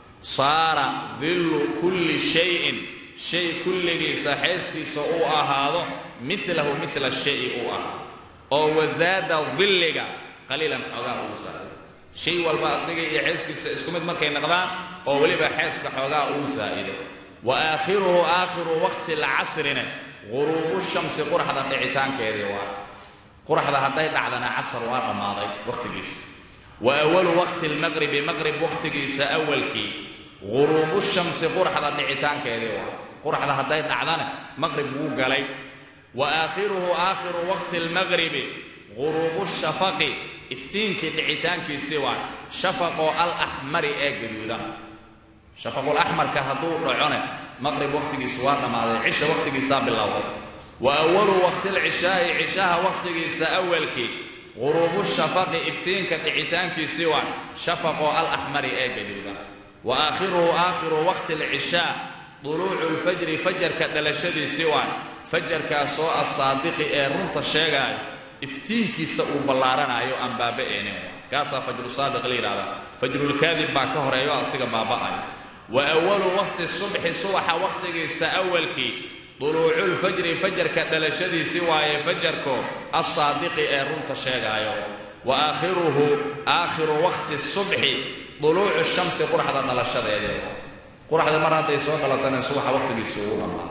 saara dillu kulli shayin shay kulligiisa xeeskiisa uu ahaado milahu mila shayi uu ahaa oo wasaada dilliga qaliilan xoogaa uu saaray shay walba asiga iyo xeeskiisa isku mid markay noqdaan oo weliba xeeska xoogaa uu saa'ido wa aakhiruhu aakhiru waqti alcasrina guruubu shamsi quraxda dhicitaankeedii waa quraxda hadday dhacdana casar waa dhammaaday wakhtigiisa wa awalu waqti almaqribi maqrib wakhtigiisa awalkii guruubu shamsi quraxda dhicitaankeedii waa quraxda hadday dhacdana maqrib wuu galay wa aakhiruhu aakhiru waqti almaqribi guruubu shafaqi iftiinkii dhicitaankiisii waa shafaqoo alaxmari ee gaduudan shafaqulaxmarka hadduu dhacone maqrib wakhtigiisa waa dhammaaday cisha wakhtigiisaa bilowday wa awalu waqti alcishaa'i cishaha wakhtigiisa awalkii guruubu shafaqi iftiinka dhicitaankiisii waa shafaqoo alaxmari ee gaduudan wa aakhiruhu aakhiru waqti alcishaa duluucu lfajri fajarka dhalashadiisii waa fajarkaasoo asaadiqi ee runta sheegaayo iftiinkiisa uu ballaaranayo aan baaba'eenin kaasaa fajru saadiq la yidhahdaa fajrulkaadib baa ka horeeyo asiga baaba'ayo wa awalu waqti subxi subaxa wakhtigiisa awalkii duluuculfajri fajarka dhalashadiisii waaye fajarko alsaadiqi ee runta sheegaayo wa aakhiruhu aakhiru waqti subxi duluucu shamsi quraxda dhalashadeedii quraxda mar hadday soo dhalatana subaxa waqtigiisii ugu dhammaa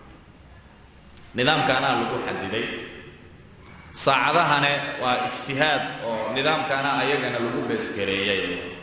nidaamkaanaa lagu xadiday saacadahane waa ijtihaad oo nidaamkaana ayagana lagu beesgareeyay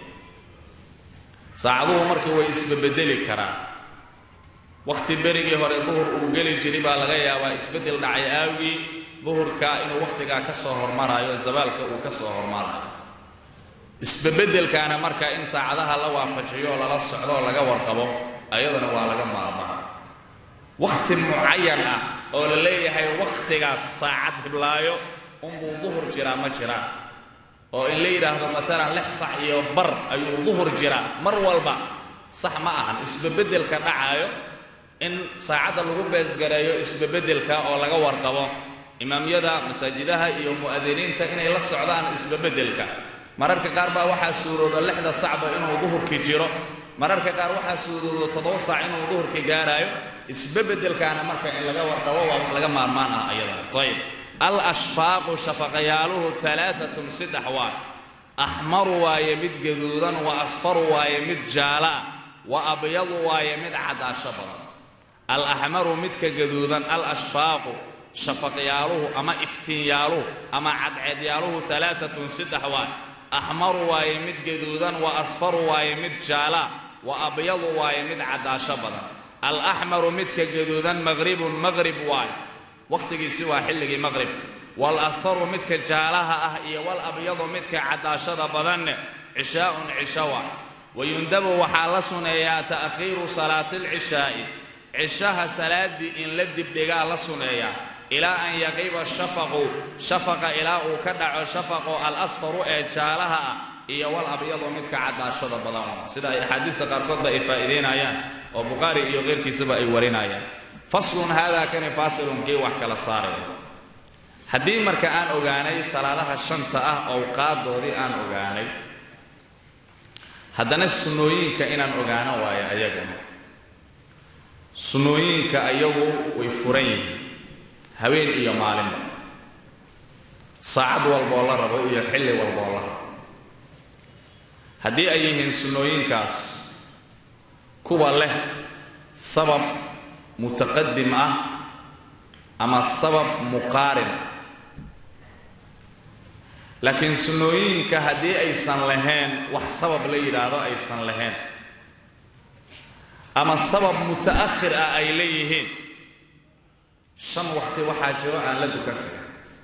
saacaduhu markii way isbabedeli karaan wakhti berigii hore duhur uu geli jiray baa laga yaabaa isbeddel dhacay aawgii duhurka inuu wakhtigaa ka soo hormaraayo zabaalka uu ka soo hormarayo isbabeddelkaana marka in saacadaha la waafajiyo oo lala socdo oo laga warqabo ayadana waa laga maarmaa wakhti mucayan ah oo la leeyahay wakhtigaas saacad hiblaayo unbuu duhur jiraa ma jiraan oo in la yidhaahdo maalan lix sax iyo bar ayuu duhur jiraa mar walba sax ma ahan isbabeddelka dhacaayo in saacadda lagu beesgareeyo isbabeddelka oo laga warqabo imaamyada masaajidaha iyo mu'adiniinta inay la socdaan isbabeddelka mararka qaar baa waxaa suurooda lixda sacba inuu duhurkii jiro mararka qaar waxaa suurooda toddoba saac inuu duhurkii gaaraayo isbabeddelkaana marka in laga warqabo waa wax laga maarmaan ah ayadana ayib al ashfaaqu shafaqayaaluhu alaaatun saddex waay axmaru waaye mid gaduudan wa asfaru waaye mid jaala wa abyadu waaye mid cadaasho badan al axmaru midka gaduudan al ashfaaqu shafaqyaaluhu ama iftiinyaaluhu ama cadceedyaaluhu alaaatun saddex waay axmaru waaye mid gaduudan wa asfaru waaye mid jaala wa abyadu waaye mid cadaasho badan alaxmaru midka gaduudan maqribun maqrib waay wakhtigiisi waa xilligii maqrib waalasfaru midka jaalaha ah iyo walabyadu midka cadaashada badanne cishaa'un cisho waay wayundabu waxaa la suneeyaa ta'khiiru salaati alcishaa'i cishaha salaaddii in la dibdhigaa la suneeyaa ilaa an yaqiba shafaqu shafaqa ilaa uu ka dhaco shafaqo alasfaru ee jaalaha ah iyo wal abyadu midka cadaashada badan sida ay axaadiista qaarkoodba ay faa'iidaynayaan oo bukhaari iyo keyrkiisaba ay warinayaan faslun haadaa kani faasilun kii wax kala saaraya haddii marka aan ogaanay salaadaha shanta ah owqaadoodii aan ogaanay haddana sunnooyinka inaan ogaano waayo ayaguna sunnooyinka ayagu way furan yihiin habeen iyo maalinba saacad walboo la rabo iyo xilli walboo la rabo haddii ay yihiin sunnooyinkaas kuwa leh sabab mutaqadim ah ama sabab muqaarin ah laakiin sunnooyinka haddii aysan lahayn wax sabab la yidhaahdo aysan lahayn ama sabab muta'akhir ah ay leeyihiin shan waqti waxaa jiro aan la dukan karin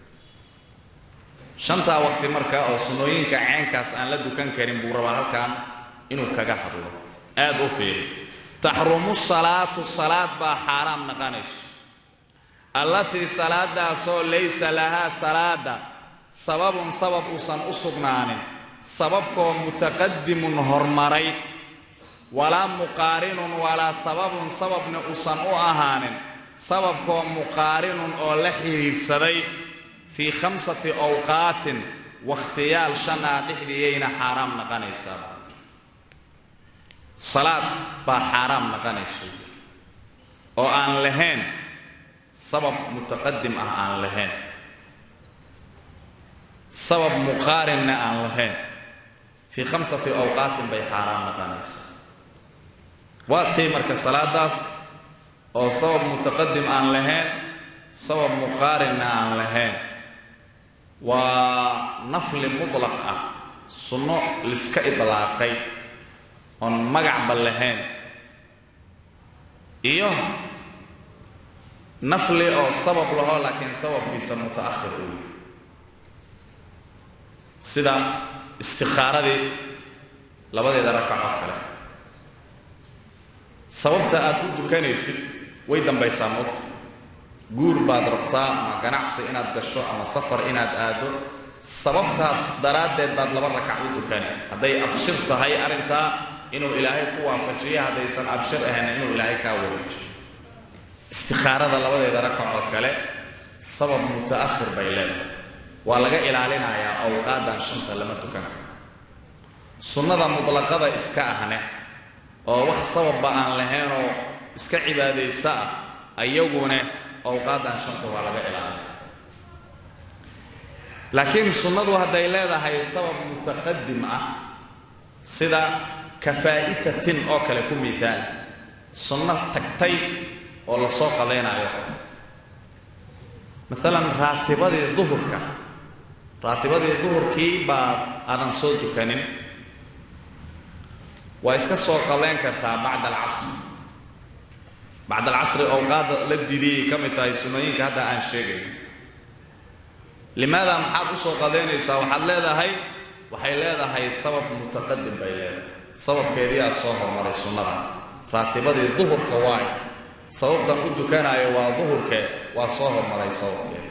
shantaa waqti marka oo sunnooyinka ceenkaas aan la dukan karin buu rabaa halkan inuu kaga hadlo aad u fiiri taxrumu salaatu salaad baa xaaraam naqanayso allatii salaadaasoo laysa lahaa salaada sababun sabab uusan u sugnaanin sababkoo mutaqadimun hormaray walaa muqaarinun walaa sababun sababna uusan u ahaanin sababkoo muqaarinun oo la xidhiidhsaday fii khamsati awqaatin wakhtiyaal shan ah dhexdiiyayna xaaraam naqanaysaa salaad baa xaaraam naqanayso oo aan lahayn sabab mutaqadim ah aan lahayn sabab muqaarinna aan lahayn fii khamsati awqaatin bay xaaraam naqanaysaa waa tay marka salaadaas oo sabab mutaqadim aan lahayn sabab muqaarinna aan lahayn waa nafli mutlaq ah sunno liska idlaaqay oon magacba lahayn iyo nafli oo sabab lahoo laakiin sababkiisa muta'ahir uu yahay sida istikhaaradii labadeeda rakaco kale sababta aad u dukanaysid way dambaysaa moogta guur baad rabtaa ama ganacsi inaad gasho ama safar inaad aado sababtaas daraaddeed baad laba rakac u dukani hadday abshir tahay arrintaa inuu ilaahay ku waafajiyo haddaysan abshir ahayn inuu ilaahay kaa wareejiyo istikhaarada labadeeda rakacoo kale sabab muta'ahir bay leedahay waa laga ilaalinayaa awqaadan shanta lama dukan karo sunnada mutlaqada iska ahne oo wax sababba aan lahaynoo iska cibaadaysa ah ayaguna awqaadan shanta waa laga ilaalina laakiin sunnadu hadday leedahay sabab mutaqadim ah sida kafaa'itatin oo kale ku miaal sunno tagtay oo la soo qadaynayo maalan raatibadii duhurka raatibadii duhurkii baa aadan soo dukanin waa iska soo qadayn kartaa bacda alcasri bacda alcasri awqaada la didiyay ka mid tahay sunnooyinka hadda aan sheegayn limaada maxaad u soo qadaynaysaa waxaad leedahay waxay leedahay sabab mutaqadim bay leedahay sababkeedii aa soo hormaray sunnada raatibadii duhurka waayo sababtan u dukanaayo waa duhurke waa soo hormaray sababkeeda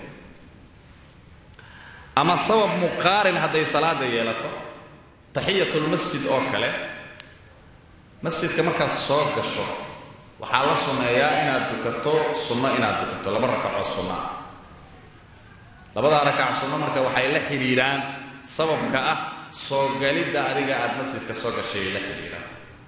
ama sabab muqaarin hadday salaada yeelato taxiyatulmasjid oo kale masjidka markaad soo gasho waxaa la sunneeyaa inaad dukato sunno inaad dukato laba rakaco sunna labadaa rakac sunno marka waxay la xidhiidhaan sababka ah soo galidda adiga aada masjidka soo gashay la xidhiidhaan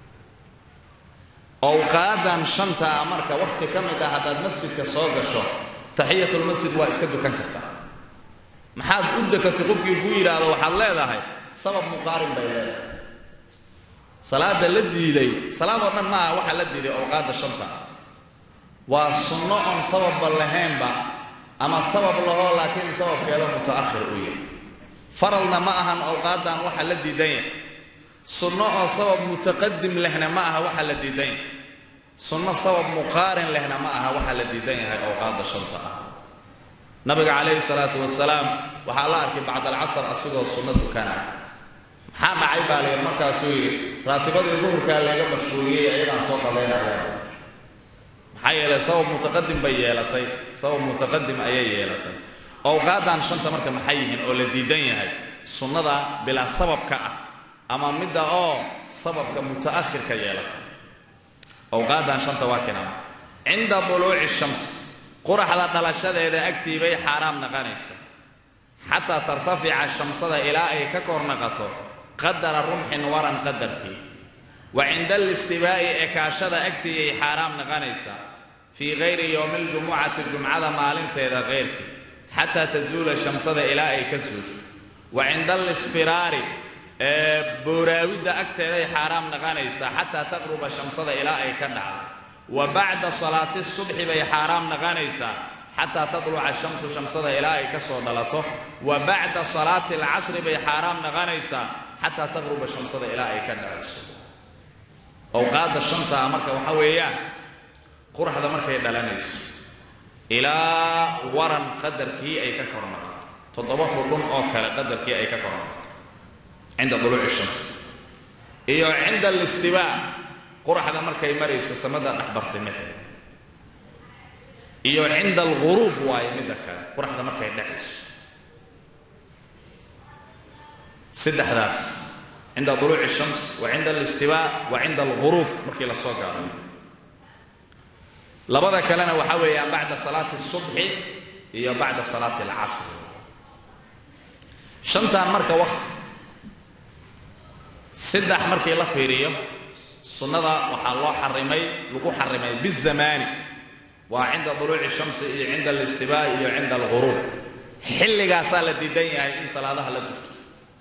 awqaadan shanta marka wakhti ka mid ah haddaad masjidka soo gasho taxiyatulmasjid waa iska dukan kartaa maxaad u dekatay qofkii ku yidhaahdo waxaad leedahay sabab muqaarin bay leedahay salaada la diiday salaadoo dhan maaha waxaa la diiday awqaadda shanta waa sunno oon sababba lahaynba ama sabab lahoo laakiin sababkeeda muta'ahir u yahay faralna ma ahan awqaadan waxa la diidan yahay sunno oo sabab mutaqadim lehna ma aha waxa la diidan yahay sunno sabab muqaarin lehna ma aha waxa la diidan yahay awqaadda shanta ah nabiga calayhi salaatu wasalaam waxaa la arkay bacd alcasr asigoo sunno dukanaya maxaa dhacay baa layidhi markaasuu yidhi raatibadii duhurkaa layga mashquuliyey ayagaan soo qadaynaya maxaa yeelay sabab mutaqadim bay yeelatay sabab mutaqadim ayay yeelatay awqaadan shanta marka maxay yihiin oo la diidan yahay sunnada bilaa sababka ah ama midda oo sababka muta'ahirka yeelatay awqaadan shanta waa kinama cinda duluuci shams quraxda dhalashadeeda agtii bay xaaraam naqanaysa xataa tartafica shamsada ilaa ay ka kor naqato qadara rumxin waran qadarkii wa cinda alistibaa'i ekaashada agtiiyay xaaraam naqanaysaa fii gayri yowmi ljumucati jumcada maalinteeda keyrkii xataa tazuula shamsada ilaa ay ka suusho wa cinda alisfiraari ee booraawidda agteeday xaaraam naqanaysaa xataa taqruba shamsada ilaa ay ka dhacdo wa bacda salaati subxi bay xaaraam naqanaysaa xataa tadluca shamsu shamsada ilaa ay ka soo dhalato wa bacda salaati alcasri bay xaaraam naqanaysaa xataa taqruba shamsada ilaa ay ka dhacayso awqaadda shantaa marka waxa weeyaan quraxda markay dhalanayso ilaa waran qadarkii ay ka kor naqato toddoba dhudhun oo kale qadarkii ay ka kor naqato cinda duluuci shams iyo cinda alistibaa quraxda markay marayso samada dhexbartimaheeda iyo cinda alghuruub waayo midda kale quraxda markay dhexayso saddexdaas cinda duluuci shams wa cinda alistibaa wa cinda alghuruub markii la soo gaaro labada kalena waxaa weeyaan bacda salaati subxi iyo bacda salaati alcasri shantan marka waqti saddex markii la fiiriyo sunnada waxaa loo xarimay lagu xarimay bizamaani waa cinda duluuci shamsi iyo cinda alistibaa iyo cinda alghuruub xilligaasaa la diidan yahay in salaadaha la dugto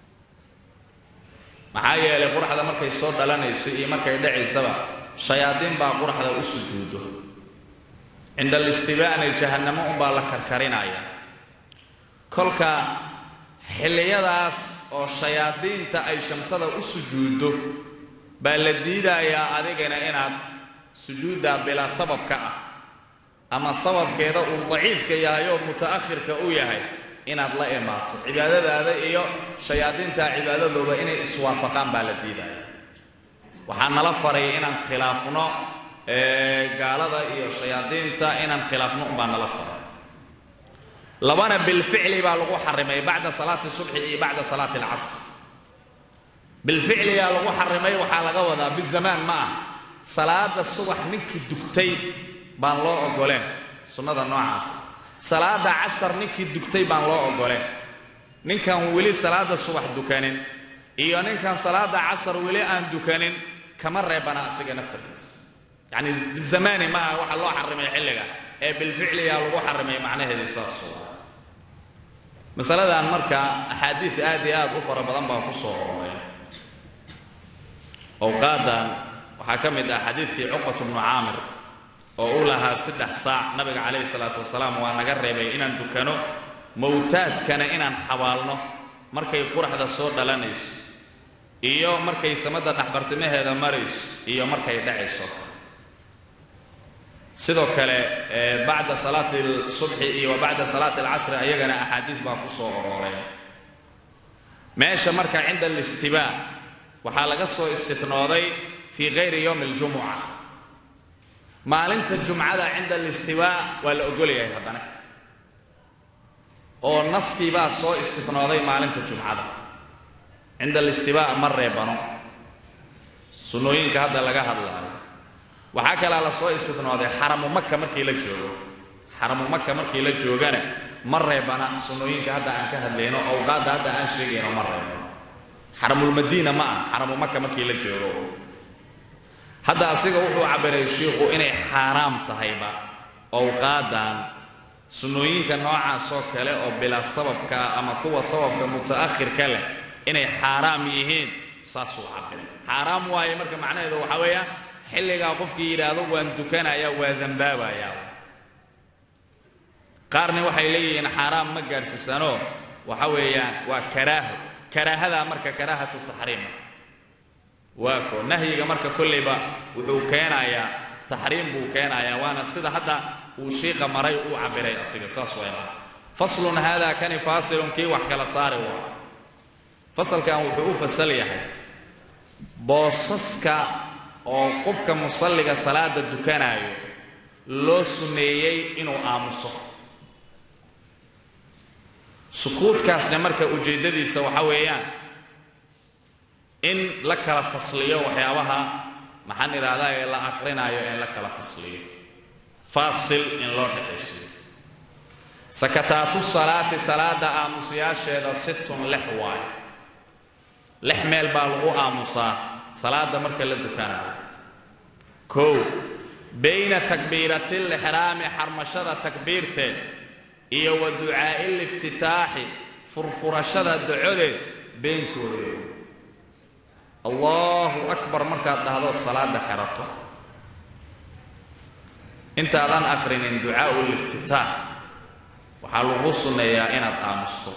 maxaa yeelay quraxda markay soo dhalanayso iyo markay dhacaysaba shayaadiin baa quraxda u sujuudo cinda alistibaana jahannamo unbaa la karkarinaya kolka xilliyadaas oo shayaadiinta ay shamsada u sujuuddo baa la diidayaa adigana inaad sujuuddaa bilaa sababka ah ama sababkeeda uu daciifka yahay oo muta'ahirka u yahay inaad la imaato cibaadadaada iyo shayaadiinta cibaadadooda inay iswaafaqaan baa la diidaya waxaa nala faraya inaan khilaafno gaalada iyo shayaadiinta inaan khilaafno unbaa nala faray labana bilficli baa lagu xarimay bacda salaati subxi iyo bacda salaati alcasr bilficligaa lagu xarimay waxaa laga wadaa bizamaan ma ah salaada subax ninkii dugtay baan loo ogoleen sunnada noocaas salaada casar ninkii dugtay baan loo ogoleen ninkan weli salaada subax dukanin iyo ninkan salaada casar weli aan dukanin kama reebana asiga naftarkiisa yacni bizamaani ma aha waxaa loo xarimay xilliga ee bilficliyaa lagu xarimay macnaheedii saas waa masaladan marka axaadiid aad iyo aad u fara badan baa ku soo ororay awqaadan waxaa ka mid ah xadiidkii cuqbatu bnu caamir oo uu lahaa saddex saac nabiga calayhi salaatu wasalaam waa naga reebay inaan dukano mowtaadkana inaan xabaalno markay quraxda soo dhalanayso iyo markay samada dhexbartimaheeda marayso iyo markay dhacayso sidoo kale bacda salaati subxi iyo wa bacda salaati alcasri ayagana axaadiid baa ku soo orooray meesha marka cinda alistibaa waxaa laga soo istinooday fii kayri yowmi aljumuca maalinta jumcada cinda alistibaa waa la ogolyahay haddana oo naskii baa soo istinooday maalinta jumcada cinda alistibaa ma reebano sunnooyinka hadda laga hadlaayo waxaa kalaa la soo istinooday xaramu maka markii la joogo xaramu maka markii la joogana ma reebana sunnooyinka hadda aan ka hadlayno awqaadda hadda aan sheegayno ma reebano xaramulmadiina ma ah xaramu maka markii la joogo hadda asiga wuxuu cabbiray shiikhu inay xaaraam tahayba awqaadan sunnooyinka noocaasoo kale oo bilaa sababkaa ama kuwa sababka muta'akhirka leh inay xaaraam yihiin saasuu cabbiray xaaraam waaye marka macnaheedu waxaa weeya xilligaa qofkii yidhaahdo waan dukanaya waa dambaabayaa qaarna waxay leeyihiin xaaraam ma gaadhsiisanoo waxa weeyaan waa karaaho karaahadaa marka karaahatu taxriima waa ko nahyiga marka kollayba wuxuu keenayaa taxriim buu keenayaa waana sida hadda uu shiiqa maray uu cabbiray asiga saas wayna faslun haadaa kani faasilun kii wax kala saari waa fasalkan wuxuu u fasal yahay boosaska oo qofka musalliga salaada dukanaayo loo sunneeyey inuu aamuso sukuudkaasna marka ujeeddadiisa waxa weeyaan in la kala fasliyo waxyaabaha maxaan idhaahdaa ee la aqrinaayo in la kala fasliyo faasil in loo dhexaysiyo sakataatu salaati salaada aamusayaasheeda situn lix waayo lix meel baa lagu aamusaa salaada marka la dukanayo kow bayna takbiirati lixraami xarmashada takbiirteed iyo wa ducaa'i liftitaaxi furfurashada ducodeed beenkooda allahu akbar markaad dhahdood salaada xerato intaadan akhrinin ducaa'u liftitaax waxaa lagu sunneeyaa inaad aamusto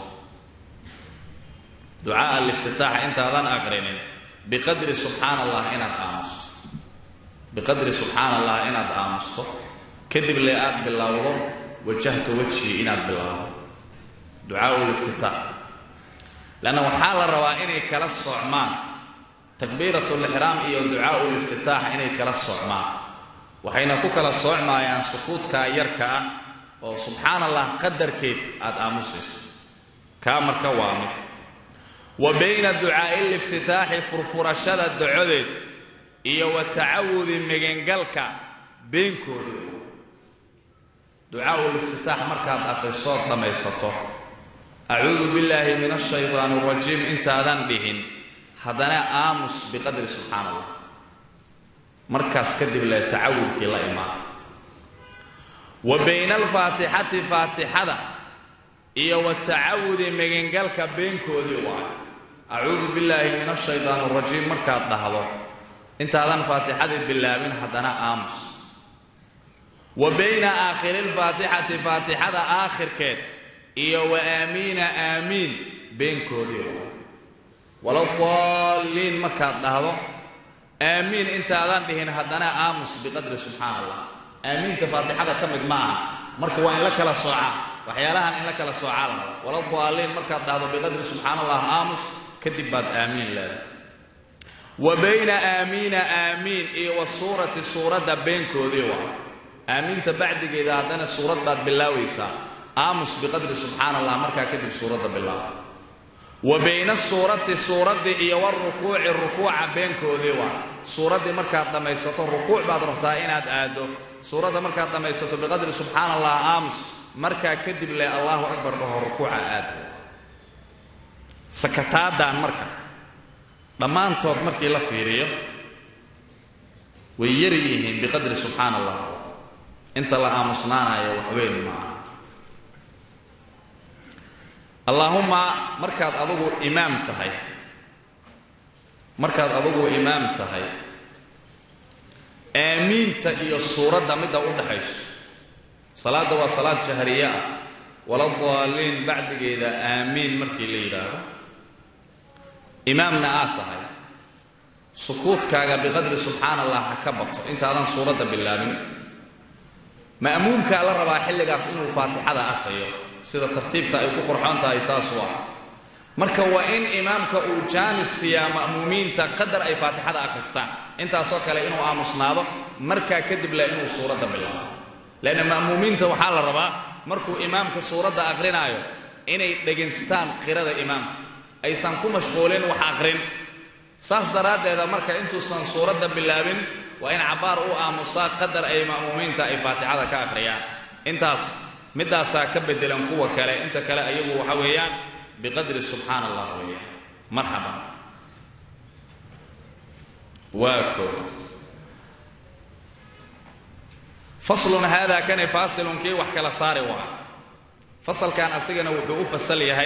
ducaa'a liftitaaxa intaadan akhrinin biqadri subxaana allah inaad aamusto biqadri subxaana allah inaad aamusto kadib le aad bilowdo wajahtu wajhii inaad bilowdo ducaa'u liftitaax lanna waxaa la rabaa inay kala socmaan takbiiratu lixraam iyo ducaa'u liftitaax inay kala socmaan waxayna ku kala soocmaayaan sukuudkaa yarka ah oo subxaana allah qadarkeed aad aamusayso kaa marka waa mid wa bayna ducaa'i liftitaaxi furfurashada ducodeed iyo wa tacawudi megengalka beenkooda ducaa'u liftitaax markaad akhrisood dhammaysato acuudu billaahi min ashaydaani arajiim intaadan dhihin haddana aamus biqadri subxaana allah markaas kadib le tacawudkii la imaan wa bayna alfaatixati faatixada iyo wa tacawudi megengalka beenkoodii waayo acuudu billaahi min ashaydaani arajiim markaad dhahdo intaadan faatixadii bilaabin haddana aamus wa bayna aakhiri lfaatixati faatixada aakhirkeed iyo wa aamiina aamiin beenkoodii waayo wala daalliin markaad dhahdo aamiin intaadan dhihin haddana aamus biqadri subxaana allah aamiinta faatixada ka mid ma aha marka waa in la kala soocaa waxyaalahan in la kala soocaa la raba wala daalliin markaad dhahdo biqadri subxaana allah aamus kadib baad aamiin leedahay wa bayna aamiina aamiin iyo wa suurati suuradda beenkoodii waa aamiinta bacdigeeda haddana suurad baad bilaabaysaa aamus biqadri subxaana allah markaa kadib suuradda bilaaba wa bayna suurati suuraddii iyo warukuuci rukuuca beenkoodii waa suuraddii markaad dhammaysato rukuuc baad rabtaa inaad aaddo suuradda markaad dhammaysato biqadri subxaana allah aamus markaa kadib le allahu akbar dhaho rukuuca aado sakataadan marka dhammaantood markii la fiiriyo way yari yihiin biqadri subxaana allah inta la aamusnaanayo waxweyn maaha allaahumma markaad adugu imaam tahay markaad adugu imaam tahay aamiinta iyo suuradda midda u dhaxayso salaadda waa salaad jahriye ah wala daaliin bacdigeeda aamiin markii la yidhaahdo imaamna aad tahay sukuudkaaga biqadri subxaana allah ha ka bato intaadan suuradda bilaabin ma'muumkaa la rabaa xilligaas inuu faatixada akhriyo sida tartiibta ay ku qurxoon tahay saasuu ah marka waa in imaamka uu jaanis siiyaa ma'muumiinta qadar ay faatixada akhristaan intaasoo kale inuu aamusnaado markaa kadib le inuu suuradda bilaabo leanna ma'muumiinta waxaa la rabaa markuu imaamka suuradda aqrinaayo inay dhegaystaan qirada imaamka aysan ku mashquulin wax aqrin saas daraaddeeda marka intuusan suuradda bilaabin waa in cabbaar u aamusaa qadar ay ma'muumiinta ay faatixada ka aqriyaan intaas middaasaa ka beddelan kuwa kale inta kale ayagu waxa weeyaan biqadri subxaana allah weeyaan marxaban waa koo faslun haadaa kani faasilun kii wax kala saari waa fasalkan asigana wuxuu u fasal yahay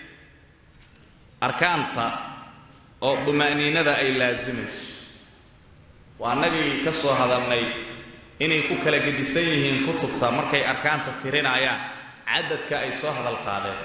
arkaanta oo duma'niinada ay laasimayso waa annagii ka soo hadalnay inay ku kala gedisan yihiin kutubta markay arkaanta tirinayaan cadadka ay soo hadal qaadeen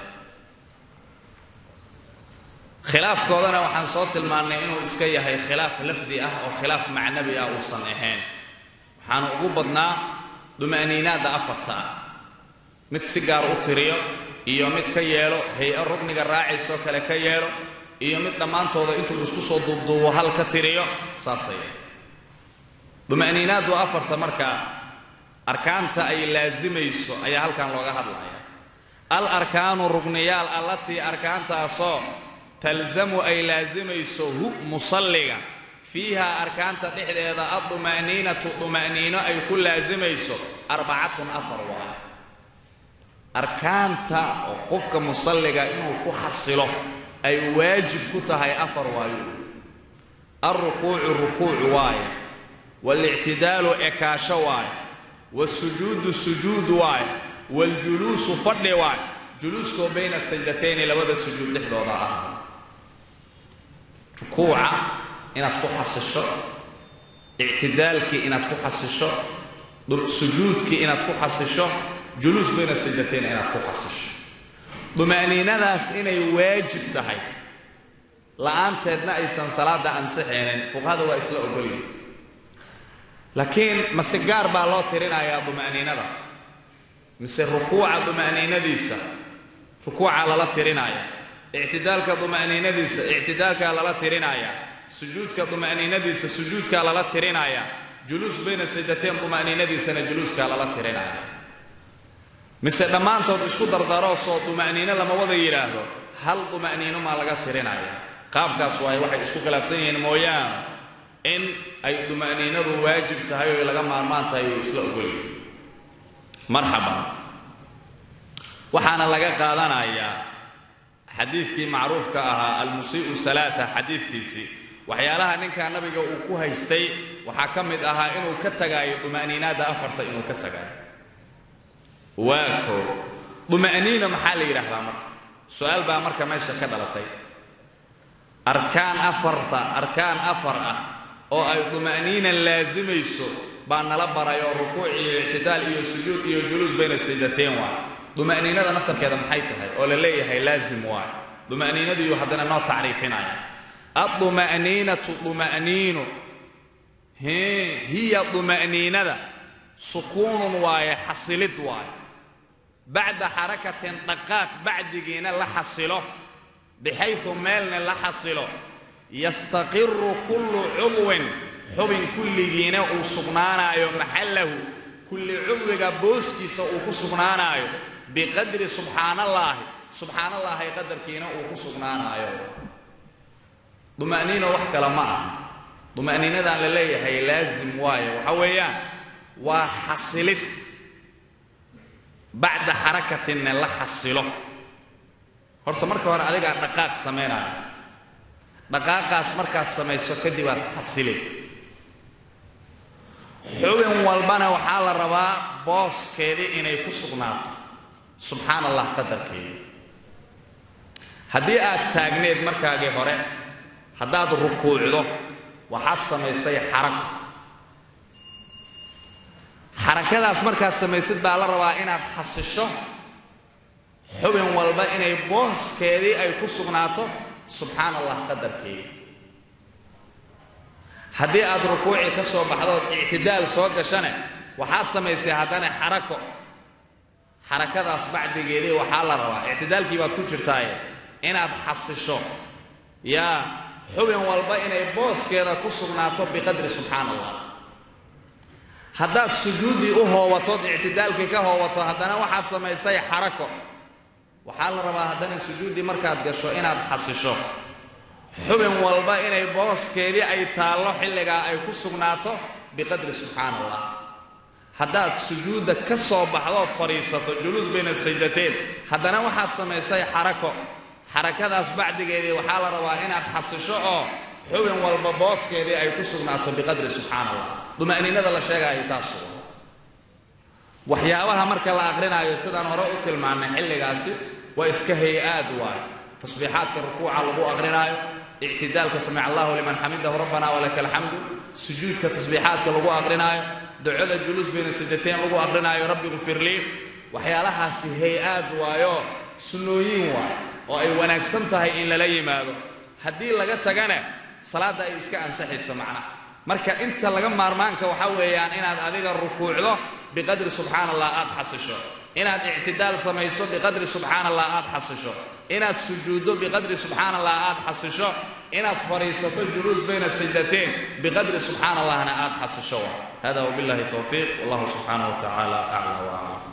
khilaafkoodana waxaan soo tilmaannay inuu iska yahay khilaaf lafdi ah oo khilaaf macnabi ah uusan ahayn waxaanu ugu badnaa duma'niinaadda afarta ah mid si gaar u tiriyo iyo mid ka yeelo hay-a rugniga raacaysoo kale ka yeelo iyo mid dhammaantooda intuu isku soo duubduubo hal ka tiriyo saasay duma'niinaaddu afarta marka arkaanta ay laasimayso ayaa halkan looga hadlaya al arkaanu rugniyaal allatii arkaantaasoo talzamu ay laasimayso hu musalliga fiiha arkaanta dhexdeeda adduma'niinatu duma'niino ay ku laasimayso arbacatun afar waa arkaanta oo qofka musalliga inuu ku xasilo ay waajib ku tahay afar waayo alrukuucu rukuuc waaye waalictidaalu ekaasho waaye waasujuudu sujuud waaye waaljuluusu fadhi waaye juluuskoo bayna sajdatayni labada sujuud dhexdooda ah rukuuca inaad ku xasisho ictidaalkii inaad ku xasisho sujuudkii inaad ku xasisho juluus bayna sajdatayni inaad ku xasisho duma'niinadaas inay waajib tahay la'aanteedna aysan salaada ansixaynin fuqahada waa isla ogolyihin laakiin mase gaar baa loo tirinayaa duma'niinada mise rukuuca duma'niinadiisa rukuuca lala tirinaya ictidaalka duma'niinadiisa ictidaalkaa lala tirinaya sujuudka duma'niinadiisa sujuudkaa lala tirinaya juluus bayna sajdateen duma'niinadiisana juluuskaa lala tirinaya mise dhammaantood isku dardaroosoo duma'niino lama wada yidhaahdo hal duma'niino maa laga tirinaya qaabkaas waaye waxay isku khilaafsan yihiin mooyaane in ay duma'niinadu waajib tahay oo laga maarmaan tahay way isla ogolyihin marxaban waxaana laga qaadanayaa xadiidkii macruufka ahaa almusii'u salaata xadiidkiisii waxyaalaha ninkaa nabiga uu ku haystay waxaa ka mid ahaa inuu ka tagaayo duma'niinaadda afarta inuu ka tagaayo waa koo duma'niina maxaa la yidhaahdaa marka su-aal baa marka meesha ka dhalatay arkaan afarta arkaan afar ah oo ay duma'niina laasimayso baa nala baray oo rukuuc iyo ictidaal iyo sujuud iyo juluus bayna sajdateen waay duma'niinada naftarkeeda maxay tahay oo la leeyahay laasim waay duma'niinadiiyu haddana noo tacriifinaya adduma'niinatu duma'niinu hiya duma'niinada sukuunun waaye xasilid waaye bacda xarakatin dhaqaaq bacdigiina la xasilo bixaydu meelna la xasilo yastaqiru kullu cudwin xubin kulligiina uu sugnaanaayo maxallahu kulli cudwiga booskiisa uu ku sugnaanaayo biqadri subxaanallaahi subxaanallaahi qadarkiina uu ku sugnaanaayo duma'niino wax kale ma ah duma'niinadan la leeyahay laasim waaye waxa weeyaan waa xasilid bacda xarakatinna la xasilo horta marka hore adigaa dhaqaaq samaynayo dhaqaaqaas markaad samayso kadib aad xasile xubin walbana waxaa la rabaa booskeedii inay ku sugnaato subxaan allah qadarkeeda haddii aad taagneed markaagii hore haddaad rukuucdo waxaad samaysay xarako xarakadaas markaad samaysid baa la rabaa inaad xasisho xubin walba inay booskeedii ay ku sugnaato subxaan allah qadarkeeda haddii aad rukuuci ka soo baxdood ictidaal soo gashane waxaad samaysay haddana xarako xarakadaas bacdigeedii waxaa la rabaa ictidaalkii baad ku jirtaaye inaad xasisho yaa xubin walba inay booskeeda ku sugnaato biqadri subxaan allah haddaad sujuuddii u hoowatood ictidaalkii ka hoowato haddana waxaad samaysay xarako waxaa la rabaa haddana sujuuddii markaad gasho inaad xasisho xubin walba inay booskeedii ay taallo xilligaa ay ku sugnaato biqadri subxaan allah haddaad sujuudda ka soo baxdood fadhiisato juluus bayna sajdateen haddana waxaad samaysay xarako xarakadaas bacdigeedii waxaa la rabaa inaad xasisho oo xubin walba booskeedii ay ku sugnaato biqadri subxaan allah duma'niinada la sheegaayo taas waxyaabaha marka la aqrinaayo sidaan hore u tilmaannay xilligaasi waa iska hay-aad waayo tasbiixaadka rukuuca lagu aqrinaayo ictidaalka samic allahu liman xamidahu rabbana walaka alxamdu sujuudka tasbiixaadka lagu aqrinaayo ducada juluus bayna sajdateen lagu aqrinaayo rabbi gfir lii waxyaalahaasi hay-aad waayo sunnooyin waayo oo ay wanaagsan tahay in lala yimaado haddii laga tagana salaadda ay iska ansaxayso macnaha marka inta laga maarmaanka waxaa weeyaan inaad adiga rukuucdo biqadri subxaan allah aad xasisho inaad ictidaal samayso biqadri subxaan allah aad xasisho inaad sujuuddo biqadri subxaan allah aad xasisho inaad fadhiisato juluus bayna sajdateen biqadri subxaan allahna aad xasisho hada wabillahi towfiiq wallahu subxaanahu wa tacaala aclaa wa aclam